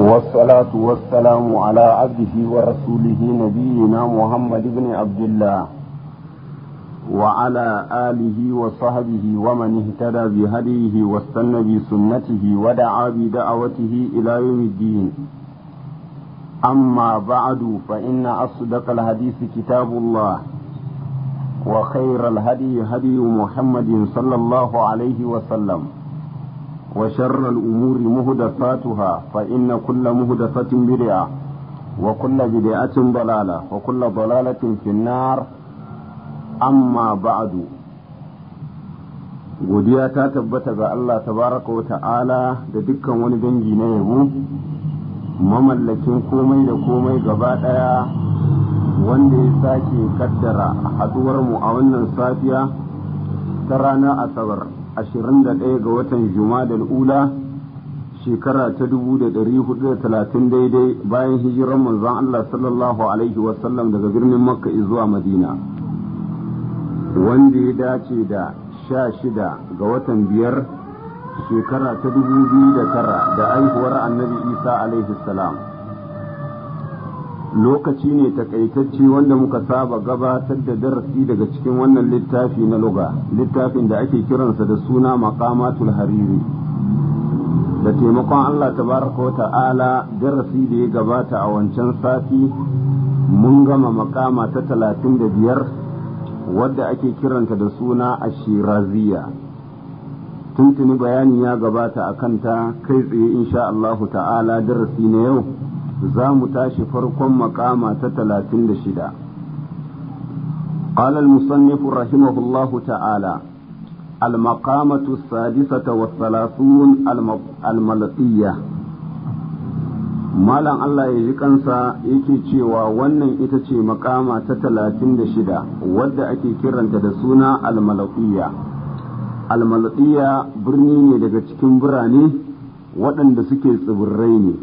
والصلاة والسلام على عبده ورسوله نبينا محمد بن عبد الله وعلى آله وصحبه ومن اهتدى بهديه واستنى بسنته ودعا بدعوته إلى يوم الدين أما بعد فإن أصدق الحديث كتاب الله وخير الهدي هدي محمد صلى الله عليه وسلم وشر الأمور مهدفاتها فإن كل مهدفة بدعة وكل بدعة ضلالة وكل ضلالة في النار أما بعد godiya ta tabbata ga Allah tabaraka wa ta'ala da dukkan wani dangi na yabo mamallakin komai da komai gaba ɗaya wanda ya sake kaddara haɗuwarmu a wannan safiya ta ranar asabar 21 ga watan jumadal ula shekara ta 430 daidai bayan hijiran manzon Allah sallallahu alaihi wasallam daga birnin makka zuwa madina wanda ya dace da sha shida ga watan biyar shekara ta 2009 da aihuwar annabi isa alaihi salam lokaci ne takaitacce wanda muka saba gabatar da darasi daga cikin wannan littafi na luga littafin da ake kiransa da suna maqamatul hariri da taimakon Allah tabaraka wa ta'ala darasi da ya gabata a wancan sati mun gama makama ta talatin da biyar wadda ake kiranta da suna ashiraziya tuntuni bayani ya gabata a kanta kai tsaye insha Allahu ta'ala darasi na yau za mu tashi farkon makama ta talatin da shida قال المصنف رحمه الله تعالى المقامة السادسة والثلاثون الملقية Malam Allah ya ji kansa yake cewa wannan ita ce makama ta talatin da shida wadda ake kiranta da suna almalaƙiya. Almalaƙiya birni ne daga cikin birane waɗanda suke tsibirai ne.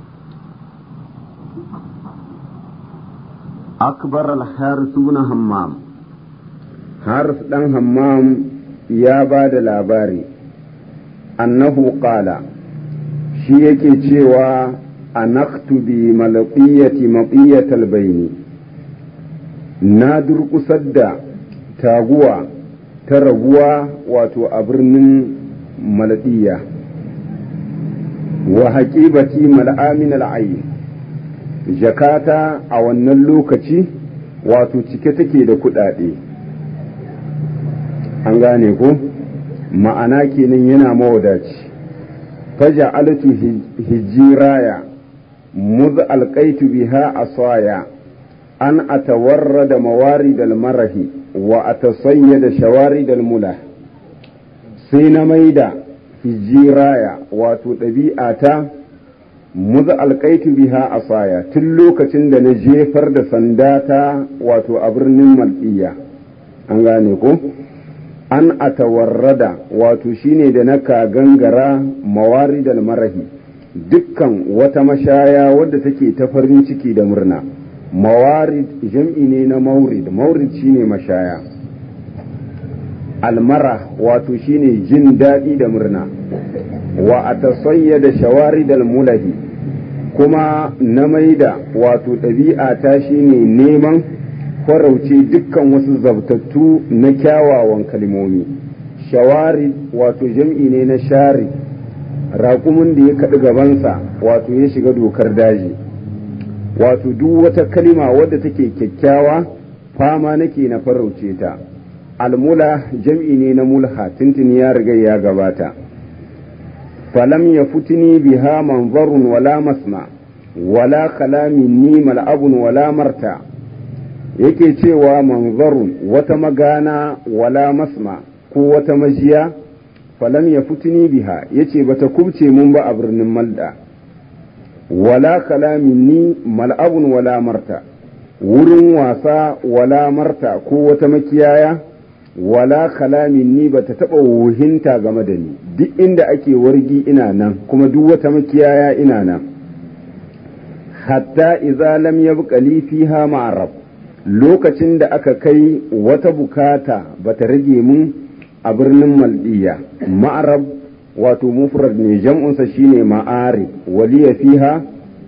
أكبر الحارث بن همام حارث بن همام يا بعد الأباري أنه قال شيك تشيوى أنخت بملقية مطية البين نادر قصد تاغوى ترغوى واتو أبرن ملقية وحكيبتي ملآ من العين jakata a wannan lokaci wato cike take da kuɗaɗe an gane ko ma'ana kenan yana mawadaci faja altu hijiraya muz alƙaitu biha asaya an atawarra da mawari da marahi wa atasayya da shawari da mula sai na maida hijiraya wato ɗabi'ata muzu alkaitu biha asaya tun lokacin da na jefar da sandata wato a birnin mal'iya an gane ko an atawarrada wato shine da na ka gangara mawaridal marahi dukkan wata mashaya wadda take ta farin ciki da murna mawarid jam'i ne na maurid maurid shine mashaya almara wato shine jin daɗi da murna wa a da shawaridal mulahi kuma na maida wato ɗabi'a ta shine neman farauce dukkan wasu zabtattu na kyawawan kalmomi shawari wato jam'i ne na shari raƙumin da ya kaɗi gabansa wato ya shiga dokar daji wato duk wata kalima wadda take kyakkyawa fama nake na farauce ta almula jam'i ne na mulha tuntuni ya riga ya gabata فلم يفتني بها منظر ولا مسمع ولا خلا مني ملعب ولا مرتع yake cewa manzarun wata magana wala masma ko wata majiya falam ya fitini biha yace bata kubce mun ba a birnin malda wala kala minni mal'abun wala marta wurin wasa wala marta ko wata makiyaya wala kalamin ni ba ta taɓa wuhinta game da ni duk inda ake wargi ina nan kuma duk wata makiyaya ina nan hatta iza lam yabqa li fiha ma'arab lokacin da aka kai wata bukata bata rage mun a birnin maldiya ma'arab wato mufrad ne jam'unsa shine ma'arib waliya fiha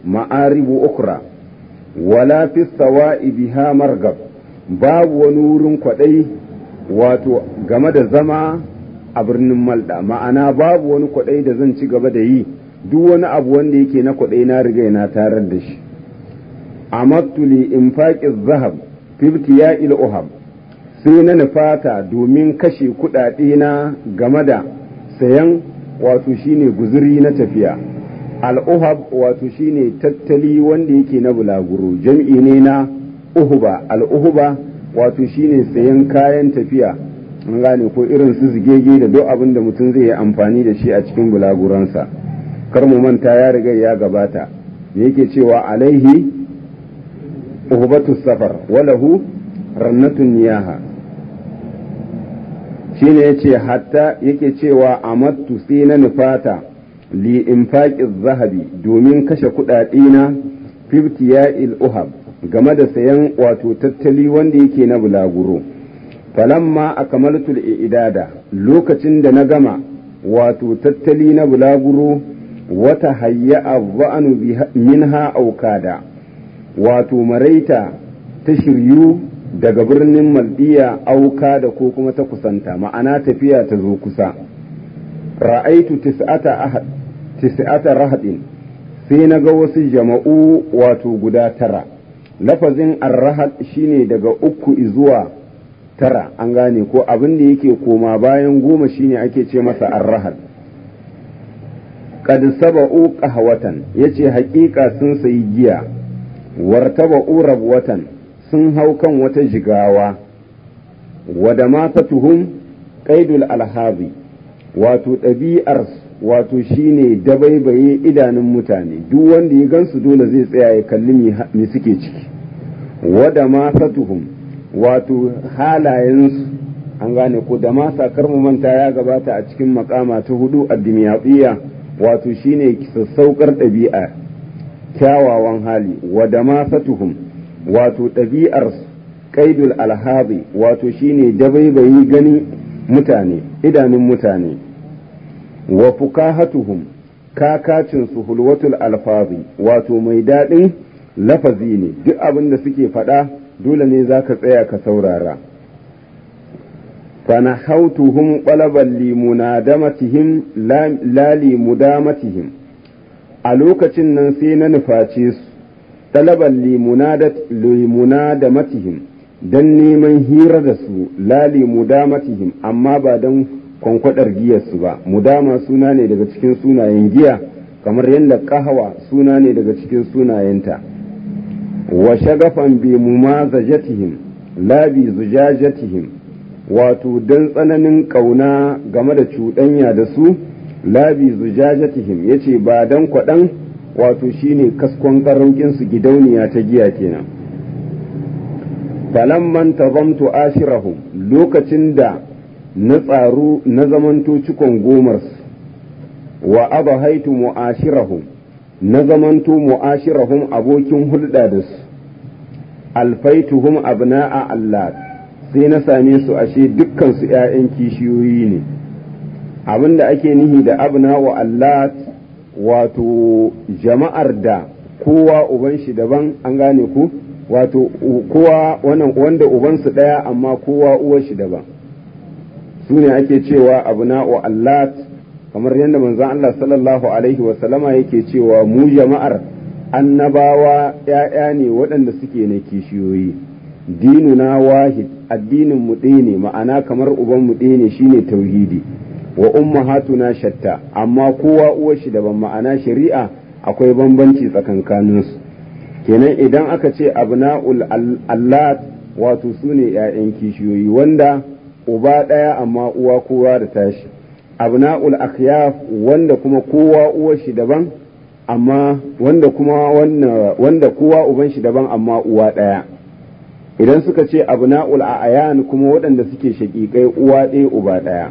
ma'aribu ukra wala fi sawa'i biha margab babu wani wurin kwaɗai wato game da zama a birnin malda ma'ana babu wani kwaɗai da zan ci gaba da yi duk wani abu wanda yake na kwaɗai na riga na tarar da shi amattu li infaqi zahab fi ibtiya'il uhab sai na nufata domin kashe kuɗaɗe na game da sayan wato shine guzuri na tafiya al'uhab wato shine tattali wanda yake na bulaguro jam'i ne na uhuba al'uhuba wato shine sayan kayan tafiya an gane ko irin su zigege da duk abin da mutum zai yi amfani da shi a cikin bulaguransa kar mu manta ya riga ya gabata me yake cewa alaihi uhubatu safar walahu rannatun niyaha shine yace hatta yake cewa amattu sai na nufata li infaqiz zahabi domin kashe kuɗaɗe na fiftiya'il uhab game da sayan wato tattali wanda yake na bulaguro falamma akamaltul idada lokacin da na gama wato tattali na bulaguro wata hayya ba'anu minha aukada wato maraita ta shiryu daga birnin maldiya auka da ko kuma ta kusanta ma'ana tafiya ta zo kusa ra'aitu tis'ata rahadin sai na ga wasu jama'u wato guda tara lafazin arrahad shine daga uku zuwa tara an gane ko abin da yake koma bayan goma shine ake ce masa arrahad qad saba'u qahwatan yace haƙiƙa sun sayi giya wartaba'u rabwatan sun hau kan wata jigawa wada matatuhum qaidul alhazi wato ɗabi'ar wato shine dabaibaye idanun mutane duk wanda ya gansu dole zai tsaya ya kalli me suke ciki wada matatuhum wato halayensu an gane ko da ma sakar mu manta ya gabata a cikin makama ta hudu addimiyatiyya wato shine sassaukar ɗabi'a kyawawan hali wada matatuhum wato ɗabi'ar ƙaidul alhabi wato shine dabaibayi gani mutane idanun mutane wa fukahatuhum kakacin su hulwatul alfazi wato mai daɗin lafazi ne duk abin da suke faɗa dole ne za ka tsaya ka saurara fana hautuhum ƙwalaban limunadamatihim la limudamatihim a lokacin nan sai na nuface su talaban limuna da matihim don neman hira da su lali mudamatihim amma ba don kwankwadar giyarsu ba mudama suna ne daga cikin sunayen giya kamar yadda kahawa suna ne daga cikin sunayenta wa shagafan bi mumazajatihim la bi zujajatihim wato don tsananin ƙauna game da cuɗanya da su la bi zujajatihim yace ba don kwaɗan wato shine kaskon su gidauniya ta giya kenan falamman tazamtu ashirahum lokacin da na tsaru na zamanto cikon gomarsu wa abahaitu mu'ashirahum na zamanto mu'ashirahum abokin hulɗa da su alfaituhum abna'a Allah sai na same su ashe dukkan su ƴaƴan kishiyoyi ne abinda ake nihi da abna'u Allah wato jama'ar da kowa uban shi daban an gane ku wato kowa wannan wanda ubansu ɗaya amma kowa uwar shi daban su ne ake cewa abna'u Allah kamar yadda manzon Allah sallallahu alaihi wa sallama yake cewa mu jama'ar annabawa ‘ya'ya ne waɗanda suke na kishiyoyi dinuna wahid addinin mu ɗaya ne ma'ana kamar uban mu ɗaya ne shine tauhidi wa ummahatuna shatta amma kowa uwar shi daban ma'ana shari'a akwai bambanci tsakankaninsu kenan idan aka ce abna'ul allat wato su ne ‘ya'yan kishiyoyi wanda uba ɗaya amma uwa kowa da tashi abna'ul akhyaf wanda kuma kowa uwar shi daban amma wanda kuma wanda kowa uban shi daban amma uwa ɗaya idan suka ce abna'ul a'yan kuma waɗanda suke shaƙiƙai uwa ɗaya uba ɗaya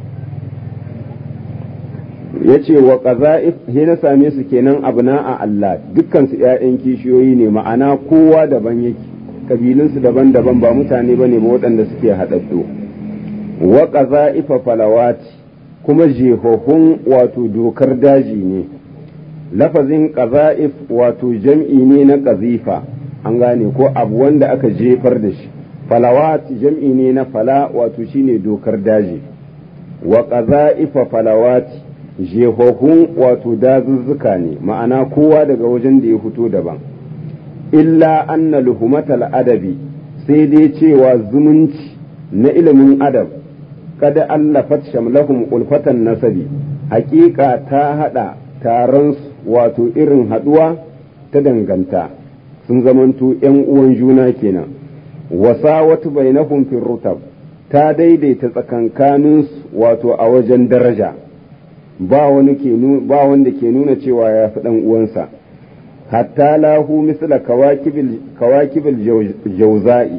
ya ce wa ƙaza'if he na same su kenan abna'a Allah dukkan su ‘ya'yan kishiyoyi ne ma'ana kowa daban yake kabilunsu daban-daban ba mutane ba ne ba waɗanda suke haɗaɗɗo wa ƙaza'ifa falawati kuma jehohun wato dokar daji ne lafazin ƙaza'if wato jam'i ne na ƙazifa an gane ko abu wanda aka jefar da shi falawat jam'i ne na fala wato shine dokar daji wa ƙaza'ifa falawat jehohun wato dazuzzuka ne ma'ana kowa daga wajen da ya fito daban illa anna luhumatal adabi sai dai cewa zumunci na ilimin adab kada allafat shamlahum ulfatan nasabi hakika ta hada taron wato irin haduwa ta danganta sun zamanto yan uwan juna kenan wasa wata bainahum fi rutab ta daidaita tsakankanin wato a wajen daraja ba wani ke ba wanda ke nuna cewa ya fi dan uwansa hatta lahu misla kawakibil kawakibil jauza'i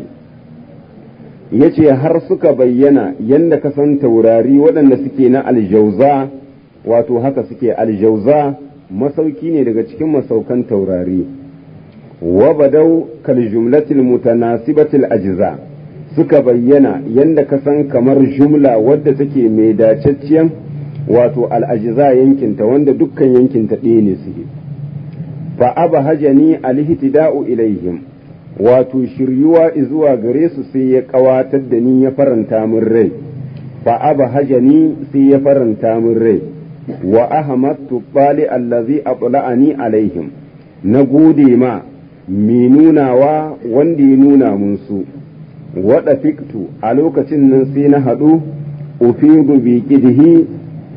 yace har suka bayyana yanda ka san taurari waɗanda suke na aljauza wato haka suke aljauza masauki ne daga cikin masaukan taurari wa badau kal jumlatil mutanasibatil ajza suka bayyana yanda ka san kamar jumla wadda take mai dacacciyan wato al'ajiza yankinta wanda dukkan yankinta ɗaya ne suke fa aba hajani alhihtida'u ilaihim wato shiryuwa zuwa gare su sai ya kawatar da ni ya faranta min rai fa aba hajani sai ya faranta min rai wa ahmadtu bali allazi atla'ani alaihim na gode ma mi nunawa wanda ya nuna mun su wada fiktu a lokacin nan sai na haɗu ufidu bi qidhi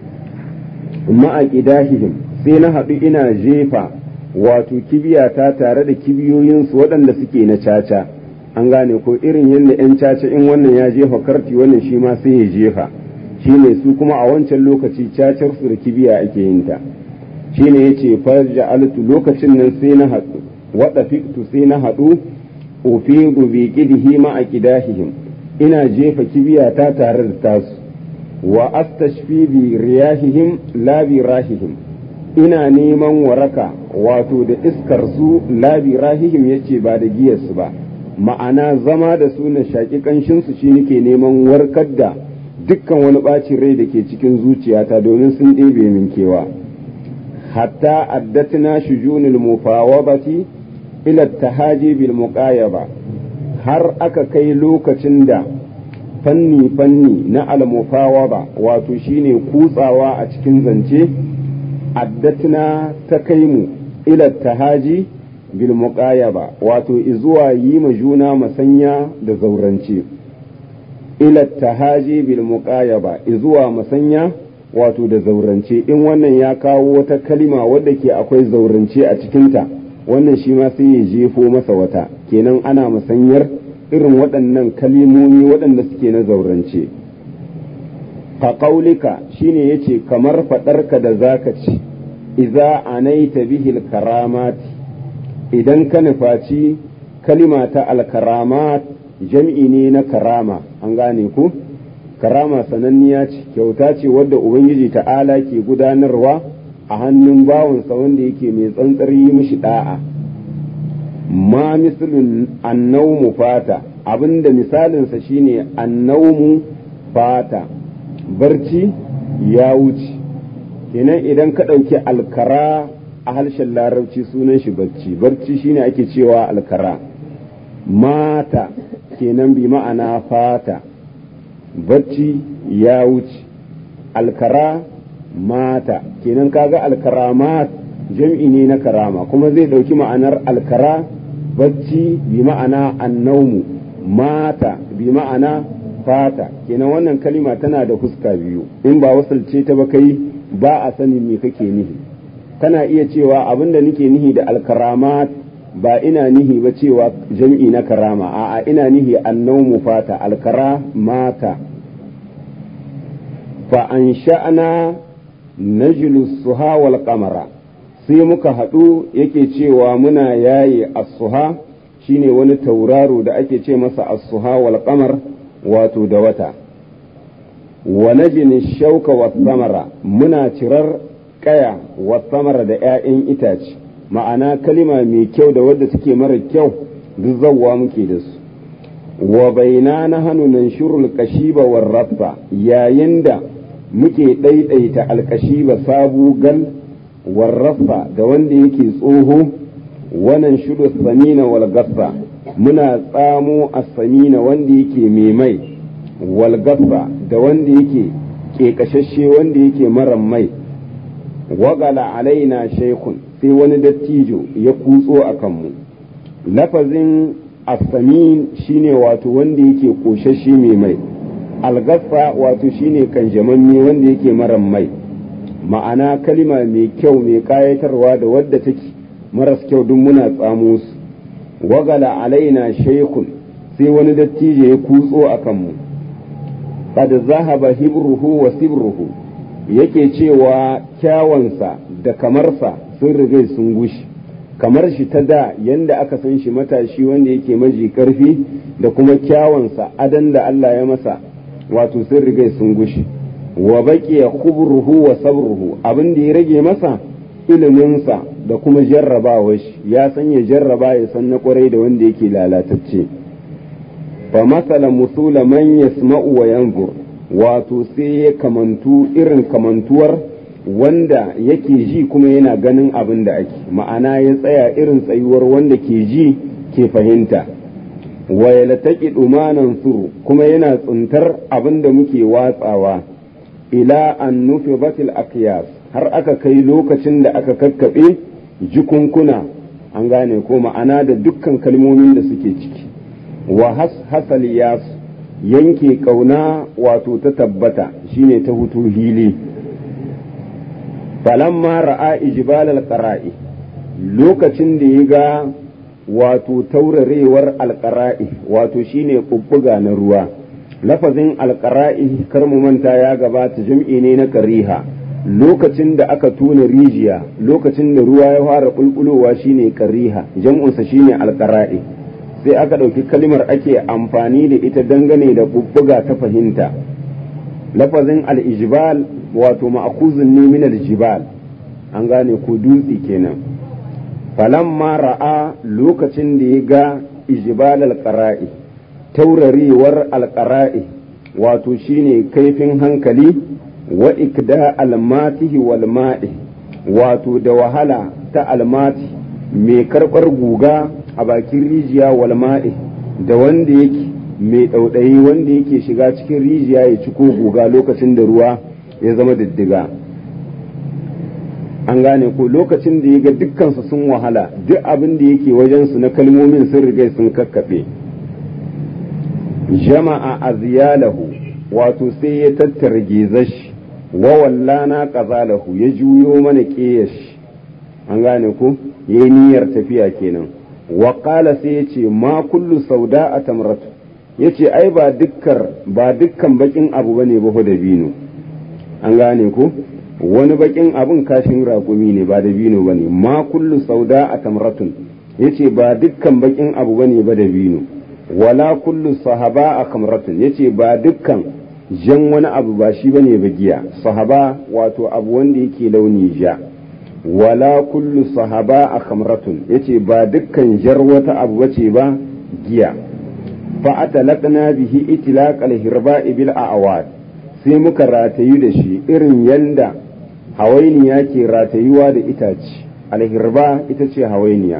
ma'a qidahihim sai na haɗu ina jefa wato kibiyata tare da kibiyoyinsu waɗanda suke na caca an gane ko irin yadda 'yan caca in wannan ya jefa karti wannan shi ma sai ya jefa shine su kuma a wancan lokaci cacar su da kibiya ake yin ta shine yace farja altu lokacin nan sai na haɗu wada fiktu sai na haɗu ufidu bi qidhi ma aqidahihim ina jefa kibiyata tare da tasu wa astashfi bi riyahihim la bi rahihim ina neman waraka wato da iskar su labi rahihim yace ba da giyarsu ba ma'ana zama da su na shaƙi ƙanshin su shi nake neman warkar da dukkan wani ɓacin rai da ke cikin zuciyata domin sun ɗebe min kewa hatta addatna shujunil mufawabati ila tahaji bil muqayaba har aka kai lokacin da fanni fanni na al mufawaba wato shine kutsawa a cikin zance addatna ta kai mu ila tahaji bil muqayaba wato izuwa yi ma juna masanya da zaurance ila tahaji bil muqayaba izuwa masanya wato da zaurance in wannan ya kawo wata kalima wadda ke akwai zaurance a cikinta wannan shi ma sai ya jefo masa wata kenan ana musanyar irin waɗannan kalimomi waɗanda suke na zaurance ka ƙaulika shine yace kamar faɗarka da zaka ci iza anaita bihil karamati idan ka nufaci kalima ta alkaramat jam'i ne na karama an gane ku karama sananniya ce kyauta ce wadda ubangiji ta'ala ke gudanarwa a hannun bawansa wanda yake mai tsantsar yi mishi da'a ma misalin annaumu fata abinda misalinsa shine annaumu fata barci ya wuce kenan idan ka ɗauki alkara a harshen larabci sunan shi barci barci shine ake cewa alkara mata kenan bi ma'ana fata barci ya wuce alkara mata kenan kaga alkaramat jam'i ne na karama kuma zai ɗauki ma'anar alkara bacci bi ma'ana annaumu mata bi ma'ana fata kenan wannan kalima tana da huska biyu in ba wasalce ta ba kai ba a sanin me kake nihi kana iya cewa abinda nike nihi da alkaramat ba ina nihi ba cewa jam'i na karama a'a ina nihi annaumu fata alkara mata fa an sha'ana najlu suha wal qamara sai muka haɗu yake cewa muna yaye as-suha shine wani tauraro da ake ce masa as-suha wal qamar wato da wata wa najni shauka wa samara muna cirar kaya wa samara da 'ya'yan itace ma'ana kalima mai kyau da wadda take mara kyau duk zawwa muke da su wa baina na hannu nan shirul kashiba war rafa yayin da muke ɗaiɗaita alkashiba sabu gal warrafa da wanda yake tsoho wannan shudu samina wal gassa muna tsamo a samina wanda yake mai mai wal gassa da wanda yake ƙeƙashashe wanda yake maran mai wagala alaina shaikun sai wani dattijo ya kutso a kanmu lafazin asamin shine wato wanda yake ƙoshashe mai mai algassa wato shine kanjamamme wanda yake maran mai ma'ana kalima mai kyau mai kayatarwa da wadda take maras kyau duk muna tsamo su wagala alaina shaikun sai wani dattijo ya kutso a kanmu qad zahaba hibruhu wa sibruhu yake cewa kyawansa da kamarsa sun rigai sun gushi kamar shi ta da yanda aka san shi matashi wanda yake maji karfi da kuma kyawansa adan da Allah ya masa wato sun rigai sun gushi wa baqiya khubruhu wa sabruhu abin da ya rage masa iliminsa da kuma jarrabawa shi ya san ya jarraba ya san na kwarai da wanda yake lalatacce fa masala musula man yasma'u wa yanzur wato sai ya kamantu irin kamantuwar wanda yake ji kuma yana ganin abin da ake ma'ana ya tsaya irin tsayuwar wanda ke ji ke fahimta wa yalataki dumanan suru kuma yana tsuntar abin da muke watsawa ila an nufi batil akiyas har aka kai lokacin da aka kakkaɓe jikunkuna an gane ko ma'ana da dukkan kalmomin da suke ciki wa hasal yas yanke kauna wato ta tabbata shine ta hutu hili falamma ra'a ijbal alqara'i lokacin da ya ga wato taurarewar alqara'i wato shine kubbuga na ruwa lafazin alqara'i kar mu manta ya gabata jam'i ne na qariha lokacin da aka tona rijiya lokacin da ruwa ya fara bulbulowa shine qariha jam'unsa shine alqara'i sai aka ɗauki kalmar ake amfani da ita dangane da bubbuga ta fahimta lafazin al-ijbal wato ma'khuzun ne min al-jibal an gane ko dutse kenan falamma ra'a lokacin da ya ga ijbal al-qara'i taurarewar al-qara'i wato shine kaifin hankali wa ikda al-matihi wal ma'i wato da wahala ta almati mai karɓar guga a bakin rijiya wal ma'i da wanda yake mai ɗauɗayi wanda yake shiga cikin rijiya ya ci ko guga lokacin da ruwa ya zama diddiga an gane ko lokacin da ya ga dukkansu sun wahala duk abin da yake wajensu na kalmomin sun riga sun kakkaɓe jama'a aziyalahu wato sai ya tattara gezashi wa wallana qazalahu ya juyo mana ƙeyashi an gane ko yayi niyyar tafiya kenan wa qala sai yace ma kullu sauda a tamratu yace ai ba dukkar ba dukkan bakin abu bane ba da bino an gane ko wani bakin abun kashin raƙumi ne ba da bino bane ma kullu sauda a tamratun yace ba dukkan bakin abu bane ba da bino wala kullu sahaba a kamratun yace ba dukkan jan wani abu ba shi bane ba giya sahaba wato abu wanda yake launi ja wala kullu sahaba a kamratun yace ba dukkan jar wata abu bace ba giya fa atalaqna bihi itlaq al-hirba'i bil a'wad sai muka ratayu da shi irin yanda hawainiya ke ratayuwa da itace al-hirba ita ce hawainiya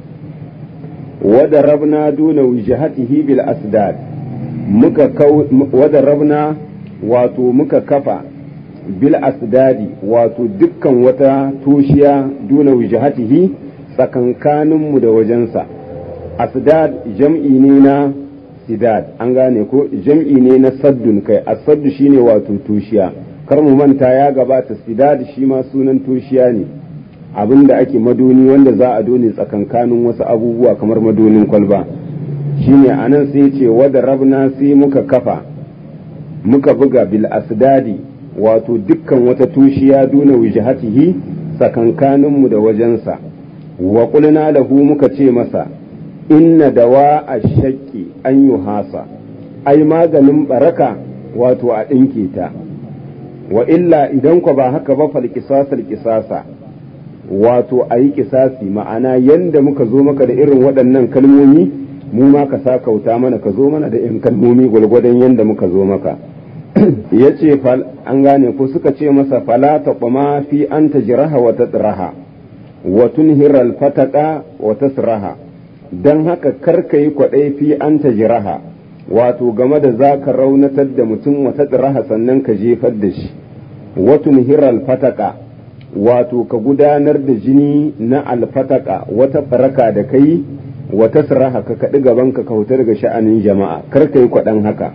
wada rabna duna wijhatihi bil asdad muka wada rabna wato muka kafa bil asdadi wato dukkan wata toshiya duna wijhatihi tsakankaninmu da wajensa asdad jam'i ne na sidad an gane ko jam'i ne na saddun kai asaddu shine wato toshiya kar mu manta ya gabata sidad shi ma sunan toshiya ne abin da ake madoni wanda za a done tsakankanin wasu abubuwa kamar madonin kwalba shine anan sai ce wada rabna sai muka kafa muka buga bil asdadi wato dukkan wata tushiya duna wijhatihi tsakankaninmu da wajensa wa qulna lahu muka ce masa inna dawa ashaqi an yuhasa ai maganin baraka wato a ɗinke ta wa illa idan ku ba haka ba fal qisasal qisasa wato a yi kisasi ma'ana yanda muka zo maka da irin waɗannan kalmomi mu ma ka sa kauta mana ka zo mana da irin kalmomi gwalgwadon yanda muka zo maka ya ce an gane ko suka ce masa fala ta kuma fi an ta jiraha wa tatsiraha wa tunhiral fataka wa tasraha don haka karka yi kwaɗai fi an ta jiraha wato game da za ka raunatar da mutum wa tatsiraha sannan ka jefar da shi wa tunhiral fataka wato ka gudanar da jini na alfataka wata faraka da kai wa tasraha ka kaɗi gaban ka kauta daga sha'anin jama'a karka yi kwaɗan haka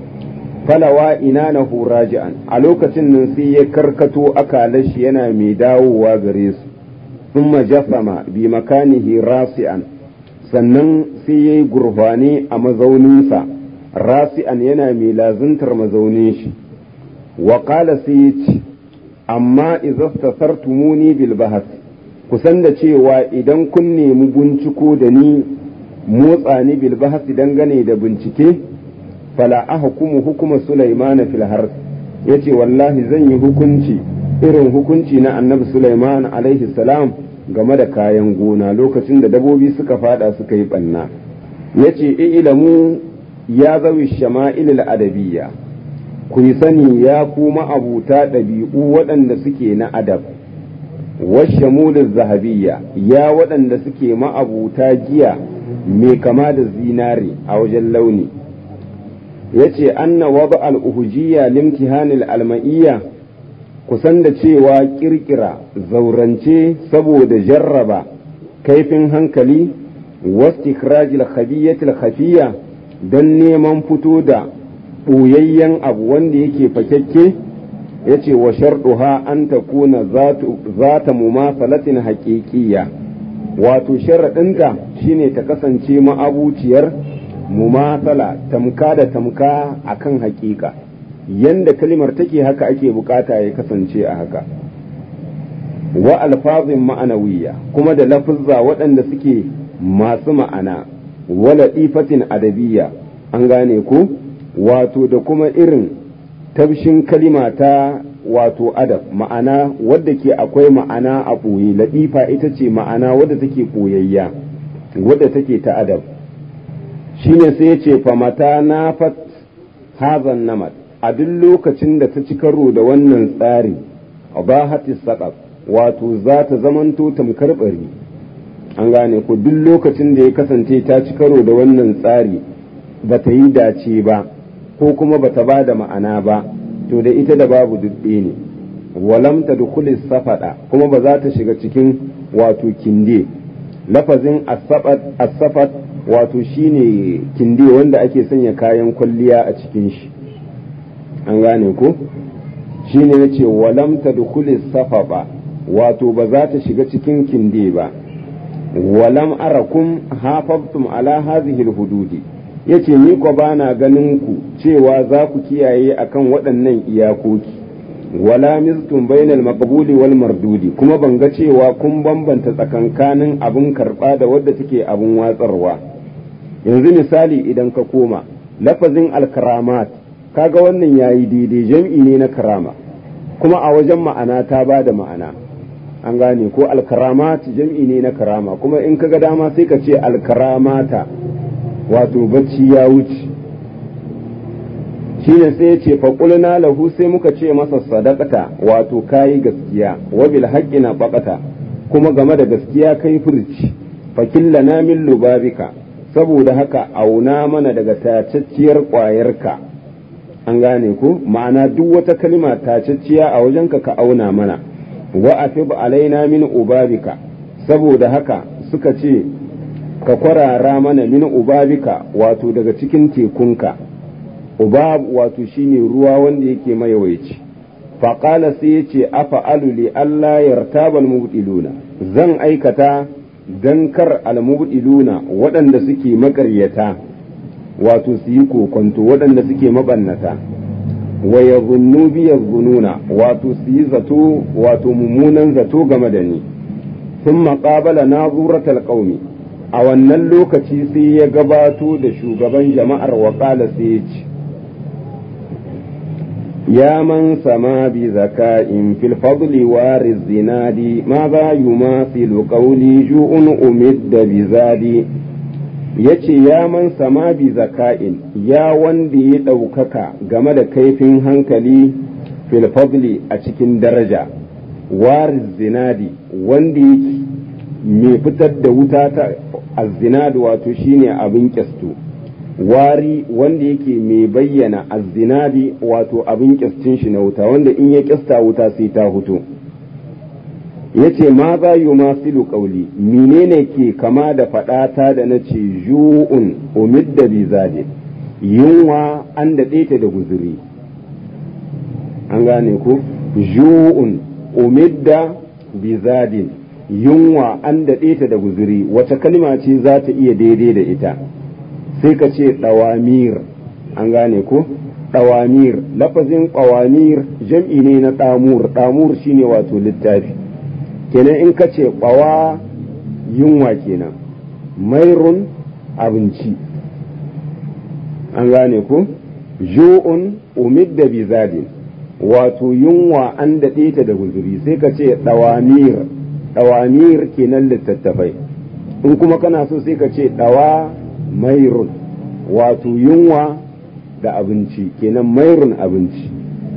falawa ina na raji'an a lokacin nan sai ya karkato akalashi yana mai dawowa gare su sun majasama bi makanihi rasi'an sannan sai ya yi gurfani a mazauninsa rasi'an yana mai lazuntar mazaunin shi wa qala sai ya ce amma izastasartumuni bil bahas kusan da cewa idan kun nemi binciko da ni motsa ni bil bahas dangane da bincike fala ahkumu hukuma Sulaiman fil harth yace wallahi zan yi hukunci irin hukunci na annabi Sulaiman alaihi salam game da kayan gona lokacin da dabobi suka fada suka yi banna yace ilamu ya zawi shama'il adabiyya ku yi sani ya kuma abuta ɗabi'u waɗanda suke na adab washamulin zahabiyya ya waɗanda suke ma'abuta giya mai kama da zinare a wajen launi ya ce anna waba al'uhujiyya limtihanil alma'iyya kusan da cewa kirkira zaurance saboda jarraba kaifin hankali wastikrajil khabiyyatil khafiyya don neman fito da ɓoyayyen abu wanda yake fakakke ya ce wa sharɗuha an ta kuna za ta mumasalatin haƙiƙiya wato sharaɗinta shine ta kasance ma'abuciyar mumasala tamka da tamka a kan haƙiƙa yanda kalimar take haka ake bukata ya kasance a haka wa alfazin ma'anawiya kuma da lafuzza waɗanda suke masu ma'ana wala ifatin adabiyya an gane ku wato da kuma irin tabshin kalima ta wato adab ma'ana wadda ke akwai ma'ana a ɓoye laɗifa ita ce ma'ana wadda take ɓoyayya wadda take ta adab shine sai ya ce famata na fat hazan namat a duk lokacin da ta ci karo da wannan tsari ba hatis saƙaf wato za ta zamanto tamkar ɓari an gane ko duk lokacin da ya kasance ta ci karo da wannan tsari ba ta yi dace ba ko kuma ba ta ba da ma'ana ba to da ita da babu dubbe ne walam ta dukulis safaɗa kuma ba za ta shiga cikin wato kinde lafazin asafat wato shine kinde wanda ake sanya kayan kwalliya a cikin shi an gane ko shine ya ce walam ta dukulis safaɓa wato ba za ta shiga cikin kinde ba walam arakum hafaftum ala hazihil hududi yace ni ko bana ganin ku cewa za ku kiyaye akan waɗannan iyakoki wala miztum bainal maqbuli wal mardudi kuma ban ga cewa kun bambanta tsakankanin abin karɓa da wadda take abin watsarwa yanzu misali idan ka koma lafazin alkaramat kaga wannan yayi daidai jam'i ne na karama kuma a wajen ma'ana ta ba da ma'ana an gane ko alkaramat jam'i ne na karama kuma in kaga dama sai ka ce alkaramata wato bacci ya wuce shine sai ya ce faƙulna lahu sai muka ce masa sadaqata wato kayi gaskiya wa bil haqqi na baqata kuma game da gaskiya kai furci fakillana min lubabika saboda haka auna mana daga tacacciyar ƙwayarka an gane ko ma'ana duk wata kalma tacacciya a wajenka ka auna mana wa afib alaina min ubabika saboda haka suka ce ka kwarara mana min ubabika wato daga cikin tekunka ubab wato shine ruwa wanda yake mayawaici faƙala sai ya ce afa li Allah yartaba almubdiluna zan aikata dan kar almubdiluna waɗanda suke maƙaryata wato su yi kokonto waɗanda suke mabannata wa yadhunnu bi yadhunnuna wato su yi zato wato mummunan zato game da ni thumma qabala nazuratal qaumi a wannan lokaci sai ya gabato da shugaban jama'ar waƙala sai ya ce يا من سما بذكاء في الفضل وار الزناد ماذا يماثل قولي جوء أمد بزادي ya ce ya man sama bi zaka'in ya wanda ya ɗaukaka game da kaifin hankali filfabli a cikin daraja waris zinadi wanda yake mai fitar da wuta ta azzinadi wato shine abin kyastu wari wanda yake mai bayyana azzinadi wato abin kyastin shi na wuta wanda in ya kyasta wuta sai ta hutu ya ce ma za yi masilu ƙauli menene ke kama da faɗata da na ce ju'un umid da bizade yunwa an daɗe ta da guzuri an gane ku ju'un umid da bizadin yunwa an daɗe ta da guzuri wace kalma ce za ta iya daidai da ita sai ka ce ɗawamir an gane ku ɗawamir lafazin ɗawamir jam'i ne na ɗamur ɗamur shine wato littafi kenan in ka ce ɓawa yunwa kenan mairun abinci an gane ku ju'un umid da bizadin wato yunwa an daɗe ta da guzuri sai ka ce ɗawamir ɗawamir kenan littattafai in kuma kana so sai ka ce ɗawa mairun wato yunwa da abinci kenan mairun abinci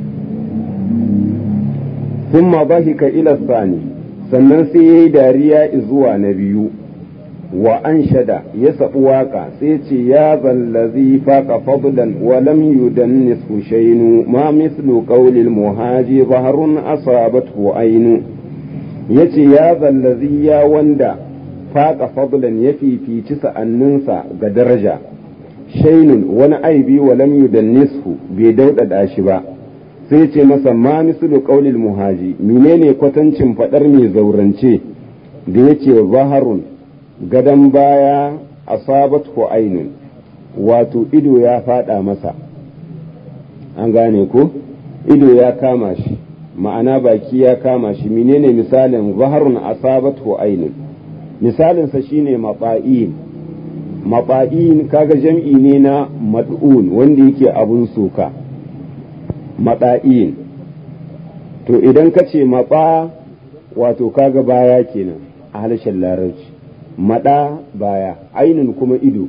ثم ضحك إلى الثاني sannan sai ya yi dariya zuwa na biyu wa an shada ya saɓi waƙa sai ce ya zallazi faƙa fadlan wa lam yudannis hushainu ma mislu qawlil muhaji baharun asabathu ainu yace ya zallazi ya wanda faƙa fadlan ya fifici sa'anninsa ga daraja shainun wani aibi wa lam yudannishu bai daudada shi ba sai ce masa ma mislu qaulil muhaji menene kwatancin fadar mai zaurance da yace zaharun gadan baya asabat ko ainun wato ido ya fada masa an gane ko ido ya kama shi ma'ana baki ya kama shi menene misalin zaharun asabat ko ainun misalinsa shine mafa'in mafa'in kaga jam'i ne na mad'un wanda yake abun soka maɗa'in to idan ka ce maɓa wato kaga baya kenan a harshen larabci maɗa baya ainin kuma ido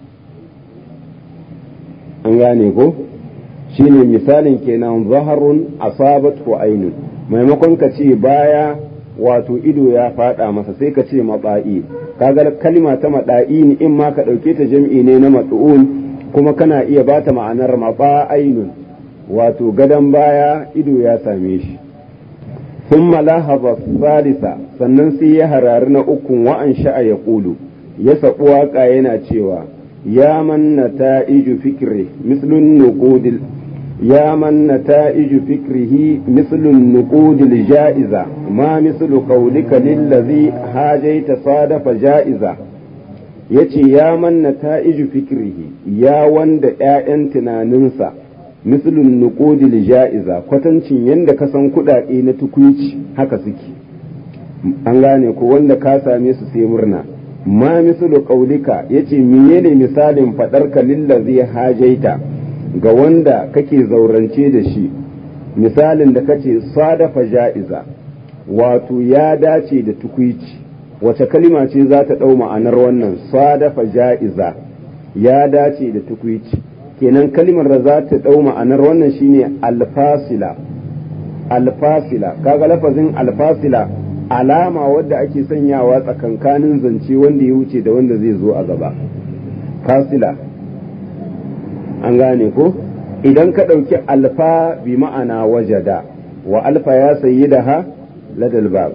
an gane ko shine misalin kenan zaharun asabat ko ainun maimakon ka ce baya wato ido ya faɗa masa sai ka ce maɓa'i kaga kalima ta maɗa'in in ma ka ɗauke ta jam'i ne na mat'un kuma kana iya bata ma'anar maɓa ainun wato gadon baya ido ya same shi sun malahaba salisa sannan sai ya harari na ukun wa'an sha'a ya ƙulu ya saɓi waƙa yana cewa ya manna ta iju fikri mislun nuqudil ya manna ta iju fikrihi mislun nuqudil ja'iza ma mislu qawlika lillazi hajaita sadafa ja'iza yace ya manna ta iju fikrihi ya wanda ƴaƴan tunaninsa mislun nuqudil ja'iza kwatancin yanda ka san kuɗaɗe na tukuici haka suke an gane ko wanda ka same su sai murna ma mislu qaulika yace menene misalin faɗarka lillazi hajaita ga wanda kake zaurance da shi misalin da kace sadafa ja'iza wato ya dace da tukuici wace kalima ce za ta ɗau ma'anar wannan sadafa ja'iza ya dace da tukuici kenan kalimar da za ta ɗau ma'anar wannan shine alfasila alfasila kaga lafazin alfasila alama wadda ake sanyawa tsakankanin zance wanda ya wuce da wanda zai zo a gaba fasila an gane ko idan ka ɗauki alfa bi ma'ana wajada wa alfa ya sayi da ha ladal bab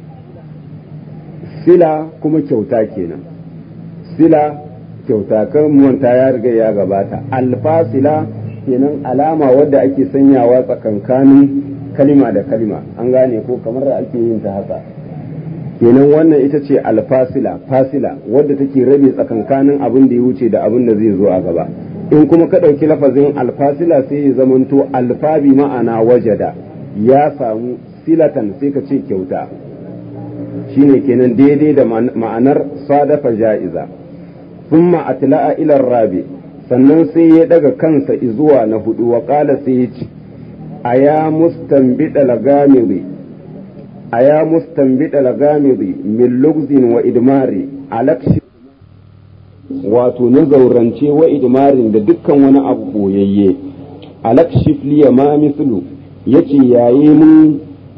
sila kuma kyauta kenan sila kyauta kan manta ya riga ya gabata alfasila kenan alama wadda ake sanyawa tsakankanin kalima da kalima an gane ko kamar da ake yin ta haka kenan wannan ita ce alfasila fasila wadda take rabe tsakankanin abin da ya wuce da abin da zai zo a gaba in kuma ka ɗauki lafazin alfasila sai ya zamanto alfabi ma'ana wajada ya samu silatan sai ka ce kyauta shine kenan daidai da ma'anar sadafa ja'iza thumma atla'a ila rabi sannan sai ya daga kansa izuwa na hudu wa qala sai ya ce aya mustanbida lagamiri aya mustanbida lagamiri min lugzin wa idmari alakshi wato na zaurance wa idmarin da dukkan wani abu boyayye alakshif liya ma mislu yace yayi mun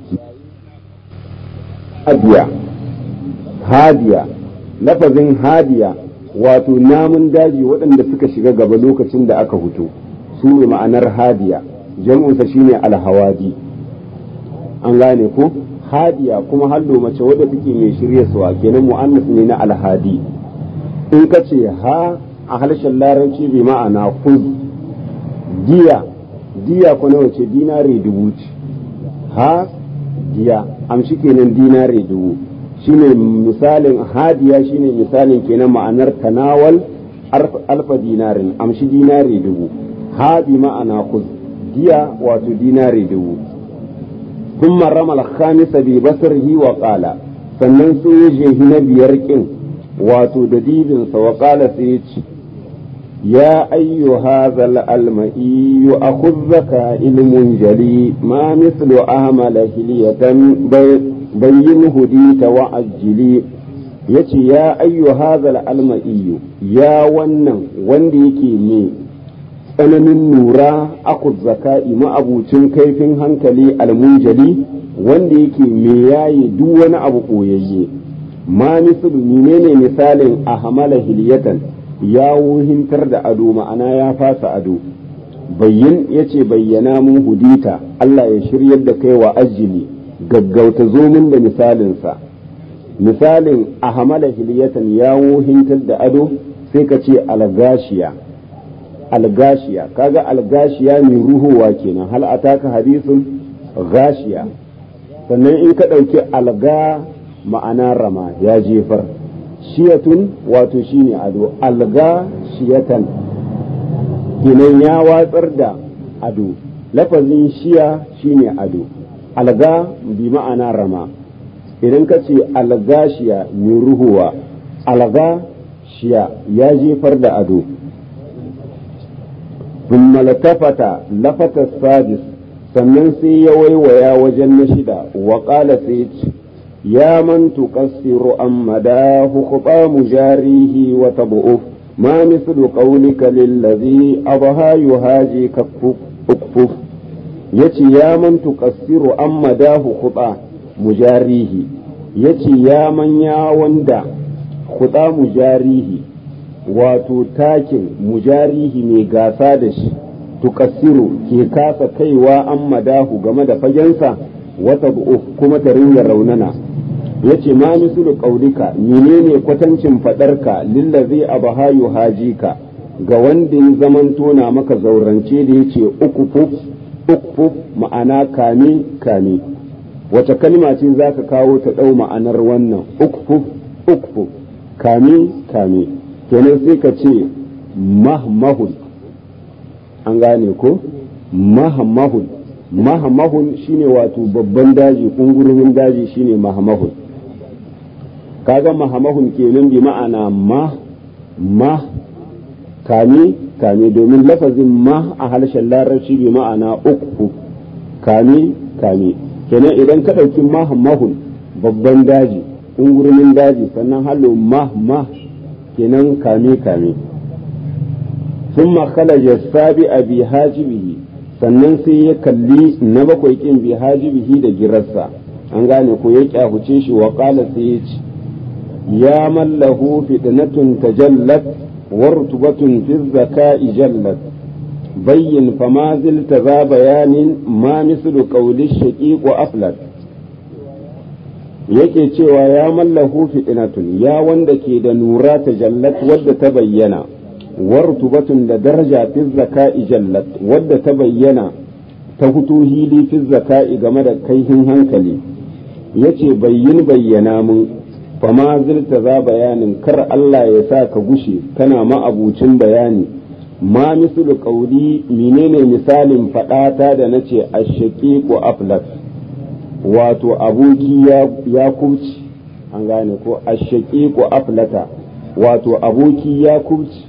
hadiya hadiya lafazin hadiya wato namun daji waɗanda suka shiga gaba lokacin da aka hutu su ne ma'anar hadiya jam'unsa shine alhawadi an gane ko hadiya kuma hallo mace wadda take mai shirya suwa kenan mu'annas ne na alhadi in ka ce ha a harshen larabci bi ma'ana kuz diya diya ko nawa ce dinare dubu ce ha diya amshi kenan dinare dubu shine misalin hadiya shine misalin kenan ma'anar tanawal alfa dinarin amshi dinare dubu ha bi ma'ana kuz diya wato dinare dubu ثم رمى الخامس ببصره وقال sannan sai ya jehi na biyar kin wato da dibinsa wa ƙala sai ya ce ya ayyu hazal alma'i a kuzzaka ilmun jali ma mislu ahmala hiliyatan bayyin hudita wa ajili yace ya ayyu hazal alma'i ya wannan wanda yake ne tsananin nura aku zaka'i ma'abucin kaifin hankali almunjali wanda yake me yayi duk wani abu koyayye ma mislu menene misalin a hamala hiliyatan ya wuhintar da ado ma'ana ya fasa ado bayyin yace bayyana mun hudita Allah ya shiryar da kai wa ajili gaggauta zomin da misalinsa misalin a hamala hiliyatan ya wuhintar da ado sai ka ce algashiya algashiya kaga algashiya mai ruhuwa kenan hal ataka hadisun gashiya sannan in ka ɗauki alga ma'ana rama ya jefar shiyatun wato shine ado alga shiyatan kenan ya watsar da ado lafazin shiya shine ado alga bi ma'ana rama idan ka ce algashiya mai ruhuwa alga shiya ya jefar da ado ثم التفت لفت السادس sannan sai ya waiwaya wajen na shida wa ƙala sai ce ya man tuqassiru an madahu khuba mujarihi wa tabu'uf ma mislu qawlika lillazi adha yuhaji kakfuf yace ya man tuqassiru an madahu khuba mujarihi yace ya man ya wanda khuba mujarihi wato takin mujarihi mai gasa da shi tukassiru ke kasa kaiwa an madahu game da fagensa wata kuma ta ringa raunana ya ce ma misulu ƙaulika menene kwatancin faɗarka lillazi abahayu hajika ga wanda ya zamanto na maka zaurance da ya ce ukufuf ma'ana kame kame wace kalma ce za ka kawo ta ɗau ma'anar wannan ukufuf ukufuf kame kame kenan sai ka ce mahmahun an gane ko mahmahun mahmahun shine wato babban daji kungurumin daji shine mahmahun kaga mahmahun kenan bi ma'ana ma ma kame kame domin lafazin ma a harshen larabci bi ma'ana uku kame kame kenan idan ka ɗauki mahmahun babban daji kungurumin daji sannan halo mah mah kenan kame kame sun makalaja sabi a bi hajibihi sannan sai ya kalli na bakwai kin bi hajibihi da girarsa an gane ko ya kyahuce shi wa kala sai ya ce ya mallahu fitnatun tajallat wa rutubatun fi zaka'i jallat bayyin fama zilta za bayanin ma mislu qawli shaqiq wa aflat yake cewa ya mallahu fitnatun ya wanda ke da nura ta jallat wadda ta bayyana wartubatun da daraja fi zaka'i jallat wadda ta bayyana ta hutu hili fi zaka'i game da kaihin hankali yace bayyin bayyana mun fama zilta za bayanin kar Allah ya sa ka gushe kana ma'abucin bayani ma mislu qauli menene misalin fadata da nace ashaqiqu aflat wato aboki ya kubci an gane ko ashaƙi ko aflata wato aboki ya kubci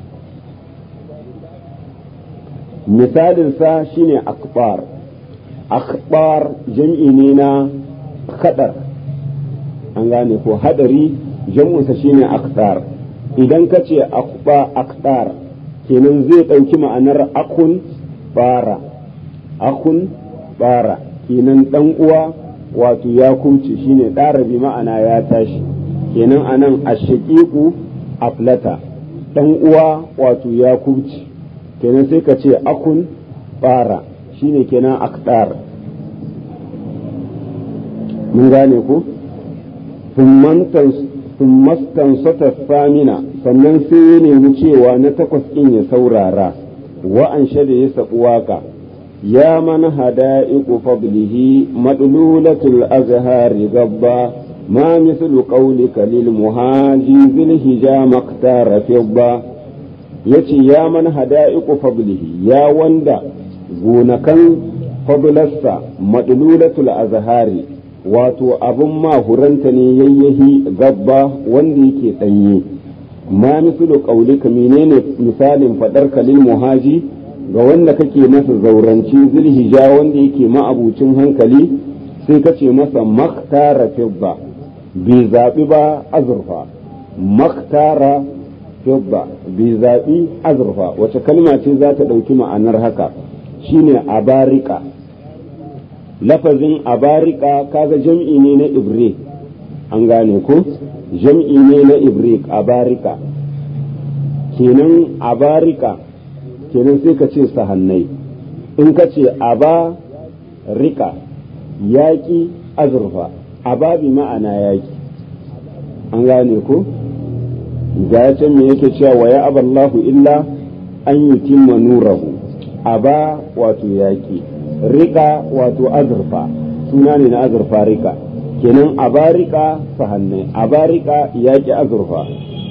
misalinsa shine akbar akbar jam'i ne na kadar an gane ko hadari jam'unsa shine aksar idan ka ce akba aktar kenan zai ɗauki ma'anar akun bara akun bara kenan ɗan uwa wato ya kumce shine ɗara bi ma'ana ya tashi kenan anan ashaqiqu aflata ɗan uwa wato ya kumce kenan sai ka ce akun bara shine kenan aktar mun gane ku sun sata famina sannan sai ya nemi cewa na takwas in ya saurara wa'an da ya saɓi waka ya man hada'iqu fadlihi madlulatul azhari gabba ma mislu qawlika lil muhaji zil hijama ktara fibba yace ya man hada'iqu fadlihi ya wanda gonakan fadlarsa madlulatul azhari wato abin mahuranta ne yayyahi gabba wanda yake ɗanye ma misulu ƙaulika menene misalin faɗar kalil muhaji ga wanda kake masa zauranci zulhija wanda yake ma'abucin hankali sai ka ce masa maktara fibba bai zaɓi ba azurfa maktara fibba bai zaɓi azurfa wace kalma ce za ta ɗauki ma'anar haka shine abarika lafazin abarika kaga jam'i ne na ibre an gane ko jam'i ne na ibre abarika kenan abarika kenan sai ka ce sahannai in ka ce aba rika yaƙi azurfa aba bi ma'ana yaƙi an gane ko ga can me yake cewa wa ya aballahu illa an yutimma nurahu aba wato yaƙi rika wato azurfa suna ne na azurfa rika kenan abarika sahannai abarika yaƙi azurfa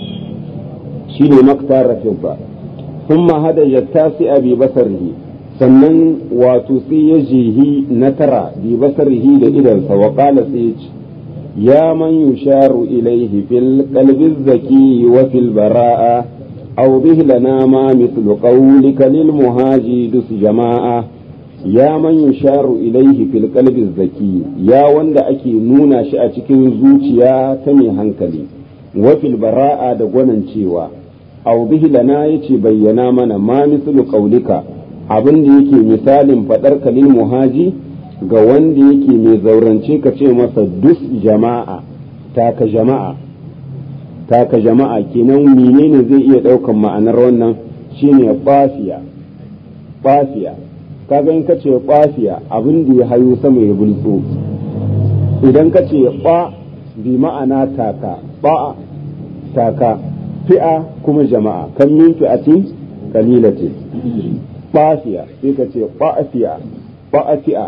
shi ne maktar rafinsa sun hada ya tasi a basarihi sannan wato sai ya jihi na tara bi basarihi da idansa wa kala sai ya ce ya man yusharu ilaihi fil qalbi zaki wa fil bara'a aw bihi lana ma mithlu qawlika lil muhaji dus jama'a ya man yusharu ilaihi fil qalbi zaki ya wanda ake nuna shi a cikin zuciya ta mai hankali wa fil bara'a da gwanan cewa aw bihi lana yace bayyana mana ma mislu qaulika abin da yake misalin fadar kalil muhaji ga wanda yake mai zaurance ka ce masa dus jama'a taka jama'a taka jama'a kenan menene zai iya daukan ma'anar wannan shine bafiya bafiya kaga in ka ce ƙwafiya abin da ya hayo sama ya bulso idan ka ce ɓa bi ma'ana taka ba taka fi'a kuma jama'a kan min fi'atin kalilati ɓafiya sai ka ce ɓafiya ɓafiya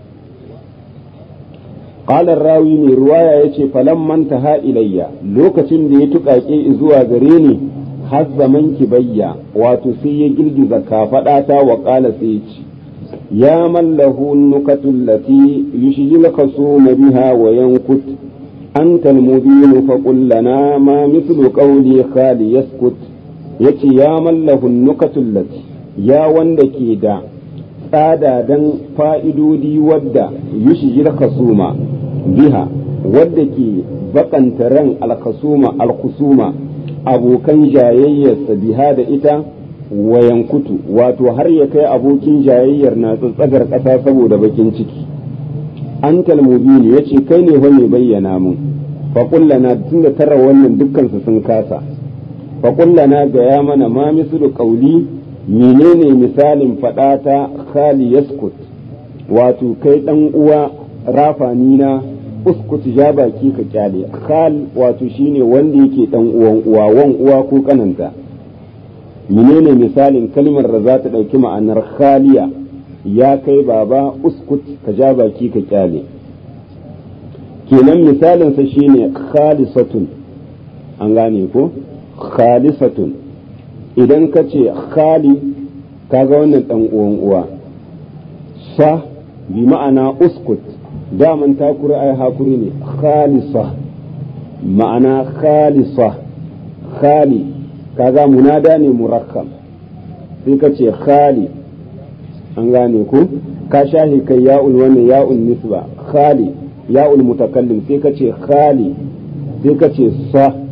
قال الراوي mai ruwaya yace falamman taha ilayya lokacin da ya tuƙaƙe zuwa gare ni har zaman kibayya wato sai ya girgiza kafaɗata wa ƙala sai ya ce يا من له النكت التي يشجي الخصوم بها وينكت أنت المبين فقل لنا ما مثل قولي خالي يسكت يتي يا من له النكت التي يا وندكي دا tsada dan fa'idodi wadda yushijir khasuma biha wadda ke bakanta ran alkhasuma alkhusuma abokan jayayyarsa biha da ita wayan kutu wato har ya kai abokin jayayyar na tsatsagar ƙasa saboda bakin ciki an talmubini ya ce kai ne mai bayyana mun faƙullana tun da tara wannan dukkansu sun kasa faƙullana ga ya mana ma mislu ƙauli menene misalin faɗata khali yaskut wato kai ɗan uwa rafani na uskut ja baki ka kyale khal wato shine wanda yake ɗan uwan uwa wan uwa ko kananta menene misalin kalmar da za ta ɗauki ma'anar khaliya ya kai baba uskut ka ja baki ka kyale kenan misalinsa shine khalisatun an gane ko khalisatun idan ka ce khali kaga wannan ɗan uwan uwa sa bi ma'ana uskut daman takuri ai hakuri ne khalisa ma'ana khalisa khali kaga munada ne murakkab sai ka ce khali an gane ku ka shahi kai ya'ul wani ya'ul nisba khali ya'ul mutakallim sai ka ce khali sai ka ce sa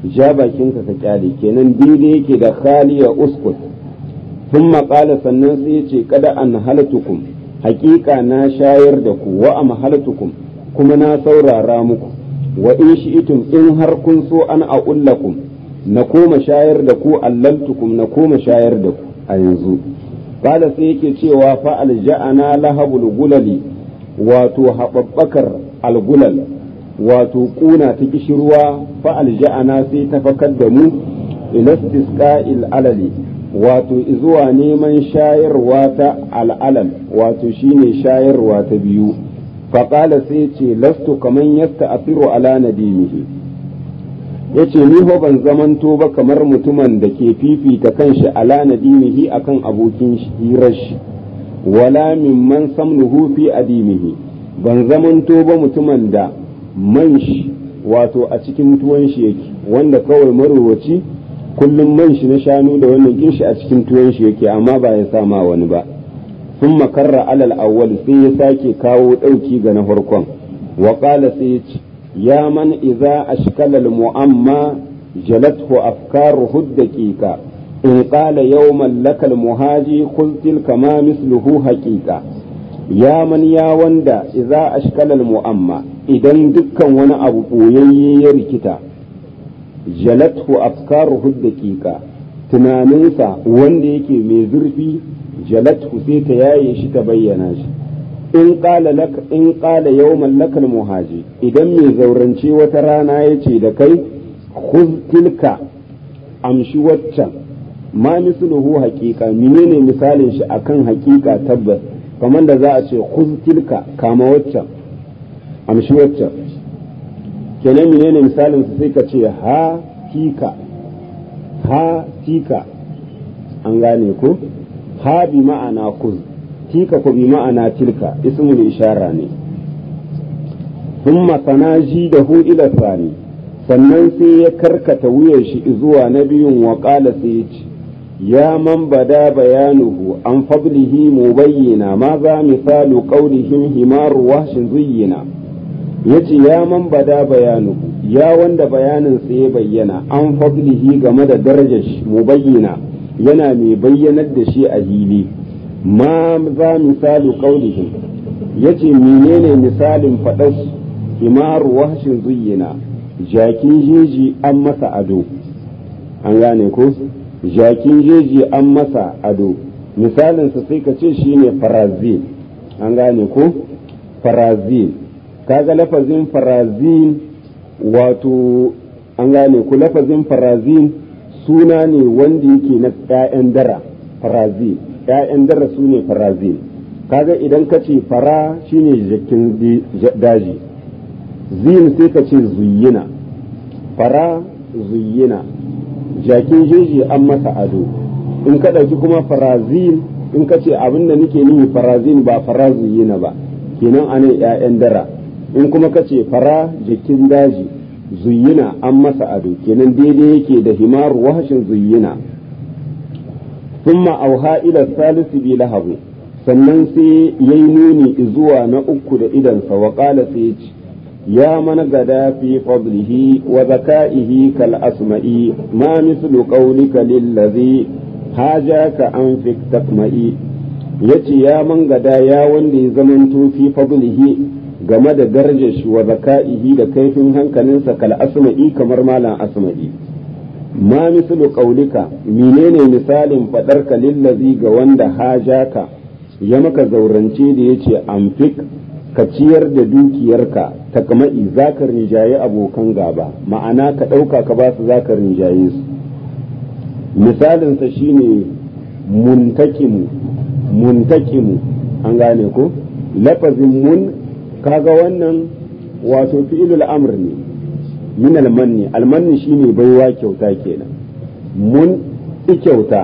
ja bakinka ka kyale kenan daidai yake da khaliya uskut sun maƙala sannan sai ce kada an halatukum haƙiƙa na shayar da ku wa am halatukum kuma na saurara muku wa in shi'itum in har kun so an a'ullakum na koma shayar da ku allaltukum na koma shayar da ku a yanzu qala sai yake cewa fa alja'ana lahabul gulali wato haɓaɓɓakar algulal wato ƙuna ta kishirwa fa alja'ana sai ta fakar da mu ilastisqa'il alali wato zuwa neman shayarwa ta al'alal wato shine shayarwa ta biyu faƙala sai ce lastu kaman yasta asiru ala nadimihi ya ce ni ho ban zamanto ba kamar mutumin da ke fifita kanshi ala nadimihi akan abokin hirar shi wala mimman samnuhu fi adimihi ban zamanto ba mutumin da man shi wato a cikin tuwon shi yake wanda kawai marowaci kullum man shi na shanu da wannan kinshi a cikin tuwon shi yake amma ba ya sama wani ba sun makarra alal awwal sai ya sake kawo ɗauki ga na farkon wa qala sai ya ce ya man idza ashkala al mu'amma jalathu afkaruhu daqiqa in qala yawman lakal muhaji qul tilka ma misluhu haqiqa ya man ya wanda idza ashkala al mu'amma idan dukkan wani abu boyayye ya rikita jalathu afkaruhu daqiqa tunaninsa wanda yake mai zurfi jalathu sai ta yaye shi ta bayyana shi in qala lak in qala yawman lakal muhaji idan mai zaurance wata rana yace da kai khuz tilka amshi waccan ma misluhu haqiqa menene misalin shi akan haqiqa tabbas kamar da za a ce khuz tilka kama waccan amshi waccan kenan menene misalin su sai ka ce ha tika ha tika an gane ko ha bi ma'ana kuz tika ko bi ma'ana tilka ismul ishara ne thumma sanaji da hu ila sani sannan sai ya karkata wuyan shi zuwa na biyun wa qala sai ya ce ya man bada bayanuhu an fadlihi mubayyana ma za misalu qawlihim himaru wahshin zuyyina yace ya man bada bayanuhu ya wanda bayanin sa ya bayyana an fadlihi game da darajar shi mubayyana yana mai bayyanar da shi a hili ma za misalu qaulihim yace menene misalin faɗar himaru wahshin zuyyina jakin jeji an masa ado an gane ko jakin jeji an masa ado misalinsa sai ka ce shine farazin an gane ko farazin kaga lafazin farazin wato an gane ku lafazin farazin suna ne wanda yake na 'ya'yan dara farazin 'ya'yan dara su ne farazin kaga idan ka ce fara shine jakin daji zin sai ka ce zuyina fara zuyina jakin jeji an masa ado in ka ɗauki kuma farazin in ka ce abin da nake nihi farazin ba fara zuyina ba kenan anan 'ya'yan dara in kuma ka ce fara jakin daji zuyina an masa ado kenan daidai yake da himaru wahashin zuyina thumma auha ila salisu bi lahabu sannan sai yayi nuni zuwa na uku da idansa wa qala sai ya ce ya man gada fi fadlihi wa zaka'ihi kal asma'i ma mislu qawlika lillazi hajaka an fi takma'i yace ya man gada ya wanda ya zamanto fi fadlihi game da darajar shi wa zaka'ihi da kaifin hankalinsa kal asma'i kamar malam asma'i ma mislu qaulika menene misalin fadarka lillazi ga wanda hajaka ya maka zaurance da yace amfik ka ciyar da dukiyarka ta kama'i zaka rinjaye abokan gaba ma'ana ka ɗauka ka ba su zaka rinjaye su misalinsa shine muntakimu muntakimu an gane ko lafazin mun kaga wannan wato fi'ilul amr ne min almanni almanni shine baiwa kyauta kenan mun ki kyauta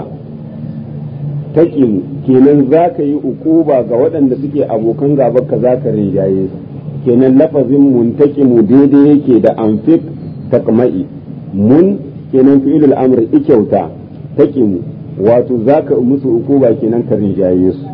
taqimu kenan zaka yi ukuba ga waɗanda suke abokan gaba ka zaka rinjaye su kenan lafazin muntaqimu daidai yake da anfik takma'i mun kenan fi'ilul amr ki kyauta taqimu wato zaka musu ukuba kenan ka rinjaye su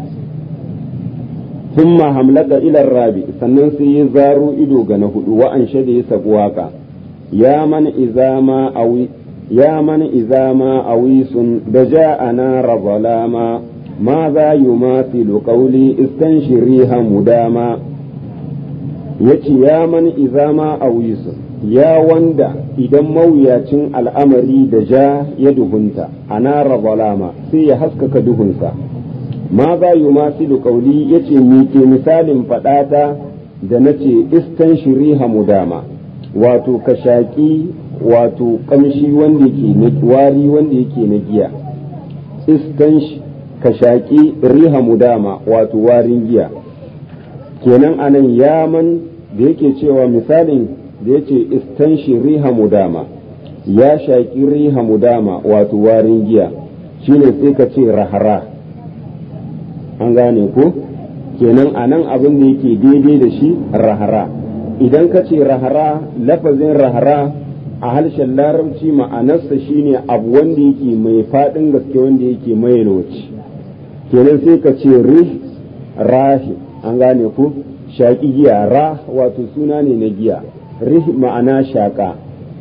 thumma hamlaka ila rabi sannan sai ya zaro ido ga na hudu wa an shade ya sabu waka ya man iza ma awi ya man iza ma awisun da ja'ana razalama ma za yumathilu qawli istanshiriha mudama yace ya man iza ma awisun ya wanda idan mawuyacin al'amari da ja ya duhunta ana razalama sai ya haskaka duhunsa ma za yumathilu qawli yace ni ke misalin fadata da nace istanshiriha mudama wato ka shaƙi wato ƙamshi wanda yake na wari wanda yake na giya istan ka shaƙi riha mudama wato warin giya kenan anan yaman da yake cewa misalin da yace istanshi riha mudama ya shaƙi riha mudama wato warin giya shine sai ka ce rahara an gane ko kenan anan abin da yake daidai da shi rahara idan ka ce rahara lafazin rahara a harshen larabci ma'anarsa shine abu wanda yake mai faɗin gaske wanda yake mai yalwaci kenan sai ka ce rih rahi an gane ku shaƙi giya ra wato suna ne na giya rih ma'ana shaƙa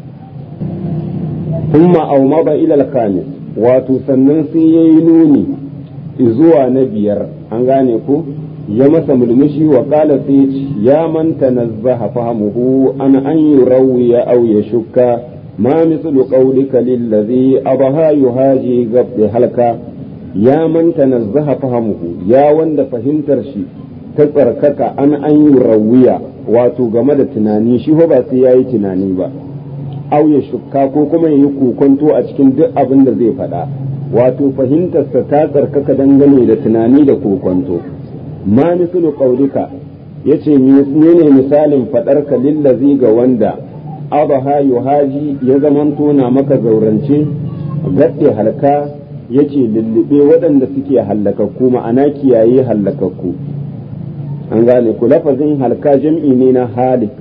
thumma aumaba ilal khamis wato sannan sai yayi nuni zuwa na biyar an gane ku ya masa mulmushi wa kala sai ya man tanazzaha fahamuhu an an yurawiya aw yashukka ma mislu qawlika lillazi abaha yuhaji gabdi halka ya man tanazzaha fahamuhu ya wanda fahimtar shi ta tsarkaka an an yurawiya wato game da tunani shi ba sai yayi tunani ba aw yashukka ko kuma yayi kokonto a cikin duk abin da zai faɗa wato fahimtarsa ta tsarkaka dangane da tunani da kokonto ma mislu qaulika yace menene misalin fadar ka lillazi ga wanda abaha yuhaji ya zamanto na maka zaurance gadde halka yace lullube waɗanda suke hallakakku ma'ana kiyaye hallakakku an gane ku lafazin halka jam'i ne na halik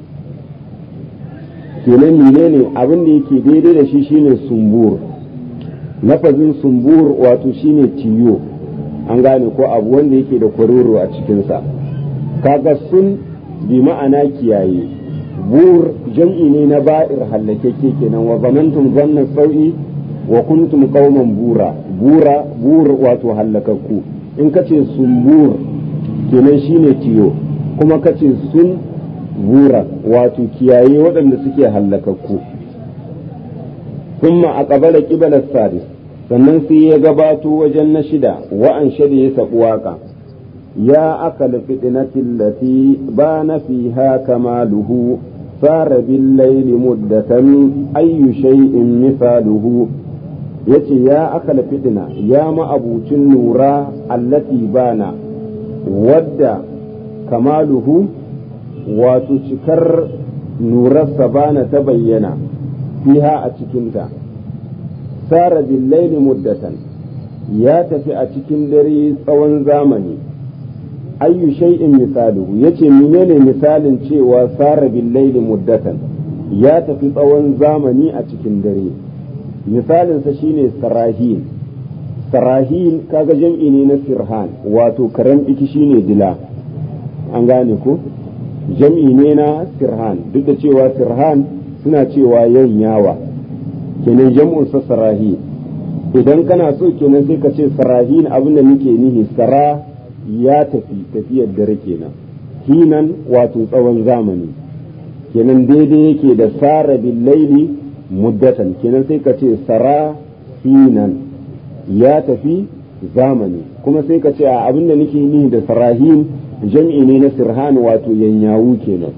kenan menene abin da yake daidai da shi shine sumbur lafazin sumbur wato shine tiyo an gane ko abu wanda yake da kwaroro a cikinsa kaga sun bi ma'ana kiyaye bur jam'i ne na ba'ir hallakeke kenan wa zamantum zanna sau'i wa kuntum qauman bura bura bur wato hallakakku in kace sumbur kenan shine tiyo kuma kace sun bura wato kiyaye waɗanda suke hallakakku kuma a ƙabala ƙibalar sadis sannan sai ya gabato wajen na shida wa'an shida ya saɓi waƙa ya aka fitinatin lati ba na fiha kamaluhu sara billaili muddatan ayyu shay'in misaluhu yace ya aka fitina ya ma'abucin nura allati bana wadda kamaluhu wato cikar nurarsa bana ta bayyana fiha a cikinta sara billaili muddatan ya tafi a cikin dare tsawon zamani ayyu shay'in misaluhu yace menene misalin cewa sara billaili muddatan ya tafi tsawon zamani a cikin dare misalinsa shine sarahin sarahin kaga jam'i ne na sirhan wato karen iki shine dila an gane ko jam'i ne na sirhan duk da cewa sirhan suna cewa yanyawa kenan jam'un sa sarahi idan kana so kenan sai ka ce sarahin abin da muke nihi sara ya tafi tafiyar dare kenan hinan wato tsawon zamani kenan daidai yake da sara billaili muddatan kenan sai ka ce sara hinan ya tafi zamani kuma sai ka ce a abin da nake nihi da sarahin jam'i ne na sirhan wato yanyawu kenan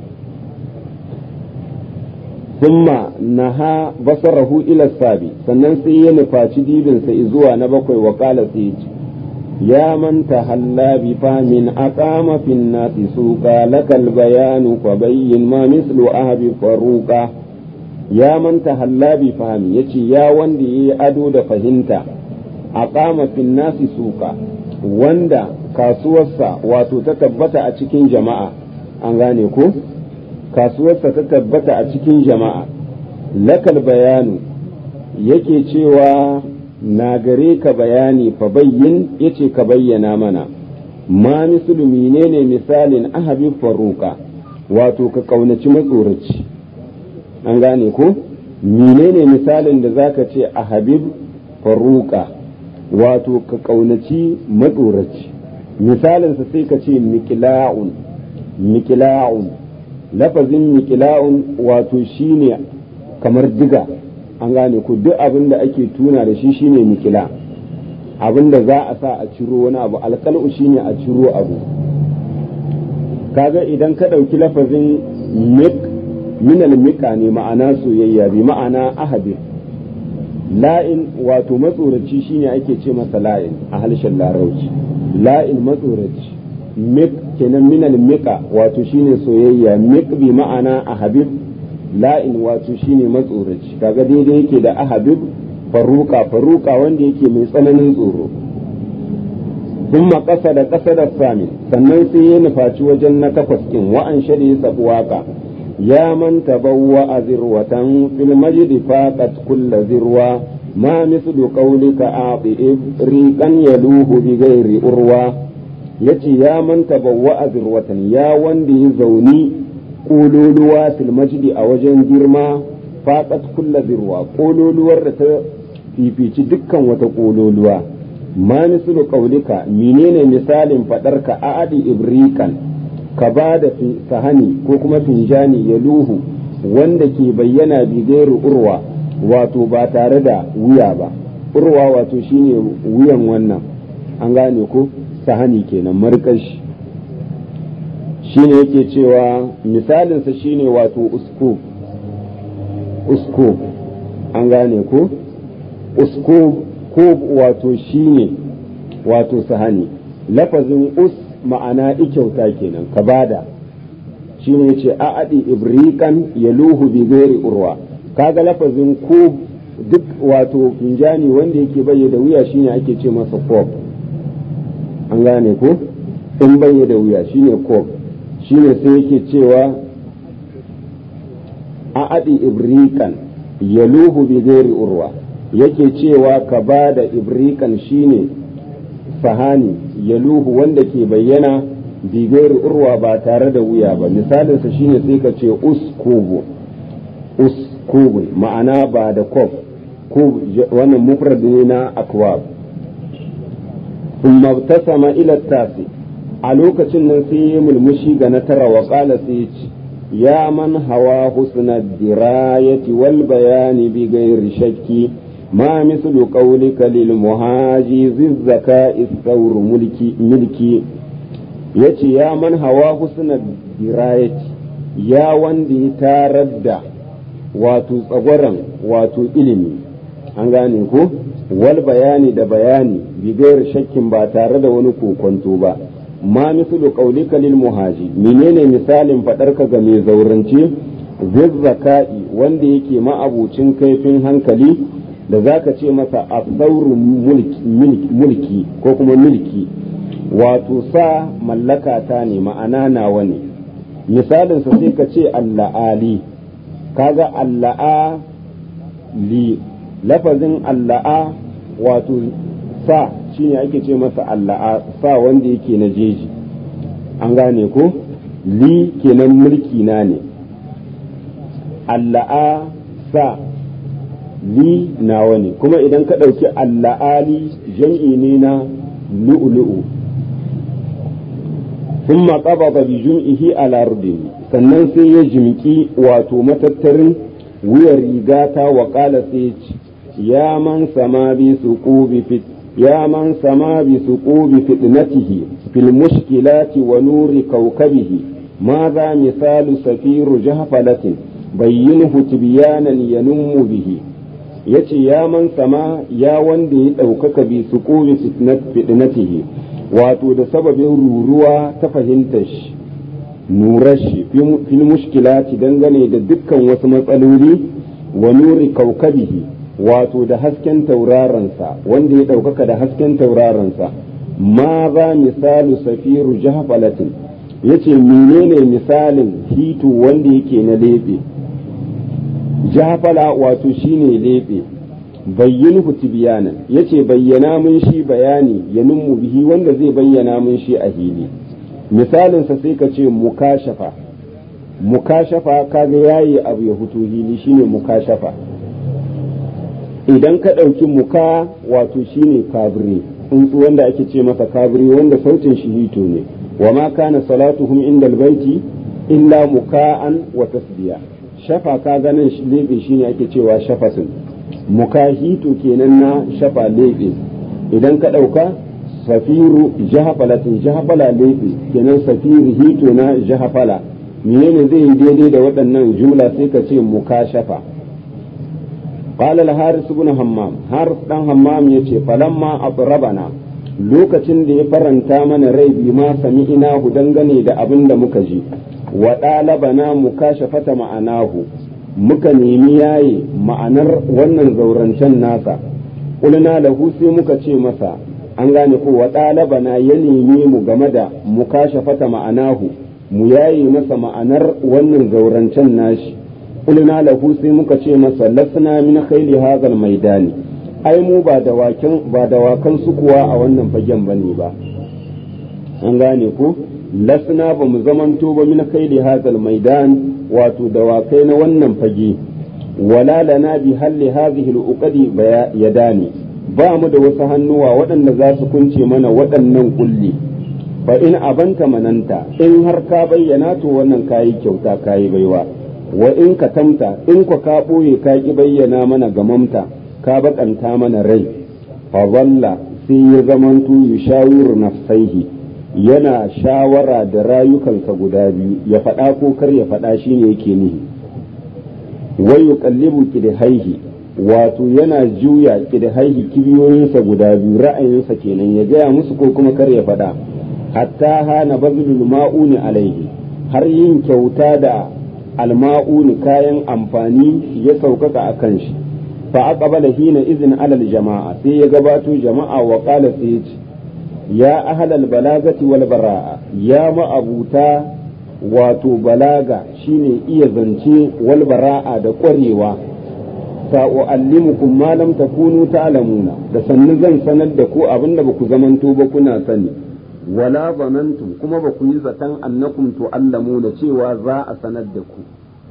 thumma naha basarahu ila sabi sannan sai ya nufaci dibinsa zuwa na bakwai wa kala sai ya man tahalla bi famin aqama fi nasi suqa lakal bayanu fa bayyin ma mislu ahbi faruqa ya man tahalla bi fahmi yace ya wanda yayi ado da fahimta aqama fi nasi suqa wanda kasuwarsa wato ta tabbata a cikin jama'a an gane ko kasuwarsa ta tabbata a cikin jama'a lakal bayanu yake cewa na gare ka bayani fa bayyin yace ka bayyana mana ma musulmi ne ne misalin ahabin faruka wato ka kaunaci matsoraci an gane ko menene misalin da zaka ce a habib faruka wato ka kaunaci matsoraci misalinsa sai ka ce miqla'un miqla'un lafazin miqla'un wato shine kamar diga an gane ko duk abin da ake tuna da shi shine miqla' abin da za a sa a ciro wani abu alƙal'u shine a ciro abu kaga idan ka ɗauki lafazin mik minal mika ne ma'ana soyayya bi ma'ana ahabi la'in wato matsoraci shine ake ce masa la'in a harshen larauci la'in matsoraci mik kenan minal mika wato shine soyayya mik bi ma'ana ahabib la'in wato shine matsoraci kaga daidai yake da ahabib faruka faruka wanda yake mai tsananin tsoro kuma ƙasa da ƙasa da sami sannan sai ya nufaci wajen na takwas ɗin wa'an shari sabuwaka ya man tabawwa a zirwatan fil majdi faqat kulla zirwa ma mislu qawlika a'ti riqan yaluhu bi ghairi urwa yace ya man tabawwa a zirwatan ya wanda ya zauni kololuwa fil majdi a wajen girma faqat kulla zirwa kololuwar da ta fifici dukkan wata kololuwa ma mislu qaulika menene misalin fadarka a'adi ibrikan ka ba da sahani ko kuma finjani ya luhu wanda ke bayyana bigairu urwa wato ba tare da wuya ba urwa wato shine wuyan wannan an gane ko sahani kenan markashi shine yake cewa misalinsa shine wato usko usko an gane ko usko ko wato shine wato sahani lafazin us ma'ana ikyauta kenan ka bada shine yace a'adi ibrikan yaluhu bi ghairi urwa kaga lafazin ko duk wato finjani wanda yake bayyana wuya shine ake ce masa kob an gane ko in bayyana wuya shine kob shine sai yake cewa a'adi ibrikan yaluhu bi ghairi urwa yake cewa ka ba da ibrikan shine sahani yaluhu wanda ke bayyana bigayar urwa ba tare da wuya ba misalinsa shine sai ka ce uskubu uskubu ma'ana ba da kof ko wannan mufrad ne na akwab thumma tasama ila tasi a lokacin nan sai ya mulmushi ga na tara wa qala sai ya man hawa husna dirayati wal bayani bi ghairi shakki ما مثل قولك للمهاجي ذي الذكاء الثور ملكي ملكي yace ya man hawa husna dirayati ya wanda ya tarar da wato tsagwaron wato ilimi an gane ko wal bayani da bayani bigayar shakkin ba tare da wani kokonto ba ma mislu qaulika lil muhaji menene misalin fadarka ga mai zaurance zizzaka'i wanda yake ma'abucin kaifin hankali da za ka ce masa a mulki ko kuma mulki wato sa mallaka ta ne ma'ana nawa ne misalinsa sai ka ce alla'ali kaga alla'a li lafazin alla'a wato sa shine ake ce masa alla'a sa wanda yake na jeji an gane ko li kenan mulki na ne alla'a sa li nawa ne kuma idan ka ɗauki alla'ali jam'i ne na lu'ulu'u sun maƙaba bi jum'ihi ala rudin sannan sai ya jimki wato matattarin wuyar rigata wa ƙala sai ya man sama bi su fit ya man sama bi su fitnatihi fil mushkilati wa nuri kaukabihi ماذا مثال سفير جهفلة بينه تبيانا ينم به yace ya man sama ya wanda ya ɗaukaka bi su ƙobi fitnatihi wato da sababin ruruwa ta fahimtar shi nurar shi fil mushkilati dangane da dukkan wasu matsaloli wa nuri kaukabihi wato da hasken taurarensa wanda ya ɗaukaka da hasken taurarensa ma za misalu safiru jahfalatin yace menene misalin hitu wanda yake na lebe jafala wato shine lebe bayyinhu tibyanan yace bayyana mun shi bayani ya nummu bihi wanda zai bayyana mun shi a hili misalin sa sai ka ce mukashafa mukashafa kaga yayi abu ya fito hili shine mukashafa idan ka ɗauki muka wato shine kabri tsuntsu wanda ake ce masa kabri wanda sautin shi hito ne wa ma kana salatuhum inda albaiti illa muka'an wa tasbiya shafa ka ganin lebe shine ake cewa shafasin muka hito kenan na shafa lebe idan ka ɗauka safiru jahafalatin jahafala lebe kenan safiru hito na jahafala menene zai yi daidai da waɗannan jumla sai ka ce muka shafa قال الحارث بن همام حارث دان همام yace falamma atrabana lokacin da ya faranta mana rai bi ma sami'ina dangane da abin da muka ji wa dalabana mukashafata ma'anahu muka nemi yaye ma'anar wannan zaurancen nasa kulna lahu sai muka ce masa an gane ko wa dalabana ya nemi mu game da mukashafata ma'anahu mu yaye masa ma'anar wannan zaurancen nashi kulna lahu sai muka ce masa lasna min khayli hadhal maidani ai mu ba dawakan ba dawakan su kuwa a wannan fagen bane ba an gane ko lasna ba mu zamanto ba min khayli hadhal maidan wato dawakai na wannan fage wala lana bi halli hadhihi al-uqadi yadani ba mu da wasu hannuwa waɗanda za su kunce mana waɗannan kulli fa in abanta mananta in har ka bayyana to wannan kayi kyauta kayi baiwa wa in ka tamta in ku ka ɓoye ka ki bayyana mana gamamta ka baƙanta mana rai fa zalla sai ya zamanto yushawiru nafsaihi yana shawara da rayukansa guda biyu ya faɗa ko kar ya faɗa shine yake nihi wai yuqallibu kidhaihi wato yana juya kidhaihi kibiyoyinsa guda biyu ra'ayinsa kenan ya gaya musu ko kuma kar ya faɗa hatta hana bazlul ma'uni alaihi har yin kyauta da alma'uni kayan amfani ya saukaka a kan shi fa aqbala hina izin alal jama'a sai ya gabato jama'a wa qala sai ya ahlal balagati wal bara'a ya ma'abuta wato balaga shine iya zance wal bara'a da ƙwarewa sa'u'allimukum ma lam takunu ta'lamuna da sannu zan sanar da ku abinda ba ku zamanto ba kuna sani wala zanantum kuma ba ku yi zaton annakum tu'allamuna cewa za a sanar da ku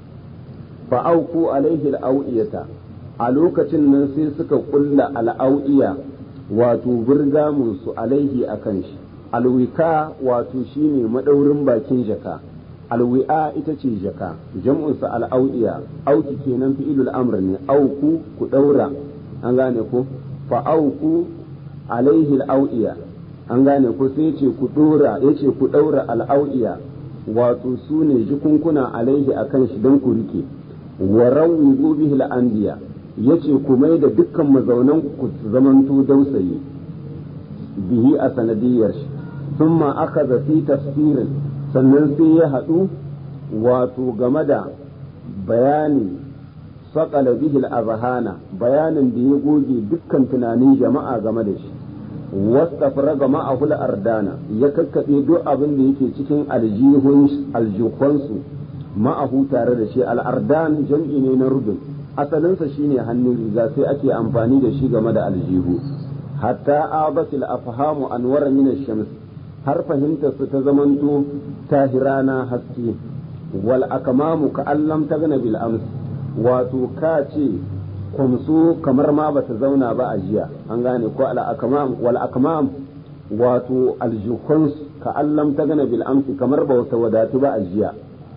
fa auku alaihi al'au'iyata a lokacin nan sai suka kulla al'au'iya wato burgamun su alaihi akan shi alwika wato shine madaurin bakin jaka alwi'a ita ce jaka jam'unsa al'au'iya auki kenan fi'ilul amr ne auku ku daura an gane ko fa auku alaihi al'au'iya an gane ko sai yace ku dora yace ku daura al'au'iya wato su ne jikunkuna alaihi akan shi don ku rike wa rawi bihi al'anbiya yace ku mai da dukkan mazaunan ku zamanto dausayi bihi a sanadiyar shi thumma akhadha fi tafsirin sannan sai ya haɗu wato game da bayani saƙala bihil azhana bayanin da ya goge dukkan tunanin jama'a game da shi wastafra ga ma'ahul ardana ya kakkaɓe duk abin da yake cikin aljihunsu ma'ahu tare da shi al'ardan jam'i ne na rubin asalinsa shine hannun riga sai ake amfani da shi game da aljihu hatta abatil afhamu anwara min shams har fahimtar su ta zamanto tahirana haske wal akamamu ka allam ta gana bil ams wato ka ce kwamso kamar ma bata zauna ba a jiya an gane ko al akamam wal akamam wato aljukons ka allam ta gana bil ams kamar ba wata wadatu ba a jiya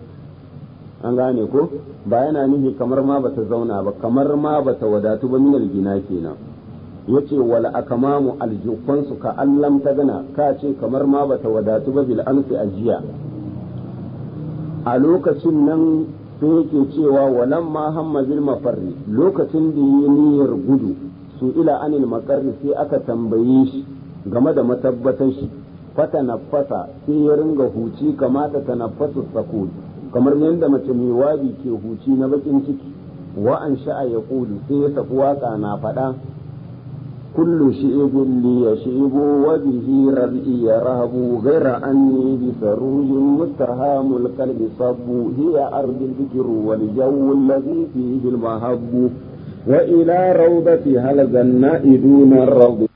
an gane ko ba yana nihi kamar ma bata zauna ba kamar ma bata wadatu ba min gina kenan yace wal akamamu aljufansu ka allam ta gana ka ce kamar ma bata wadatu ba bil amsi ajiya a lokacin nan sai yake cewa walan ma hamma bil mafarri lokacin da yi niyyar gudu su ila anil makarri sai aka tambaye shi game da matabbatar shi fata nafasa sai ya ringa huci kamata ta nafasu sakul kamar yadda mace mai wabi ke huci na bakin ciki wa an sha'a ya sai ya saku waka na faɗa كل شيء لي يشيب وبه رأي يرهب غير أني بسروج متهام القلب صب هي أرض الذكر والجو الذي فيه المهب وإلى روضتها لزى النائدون الروض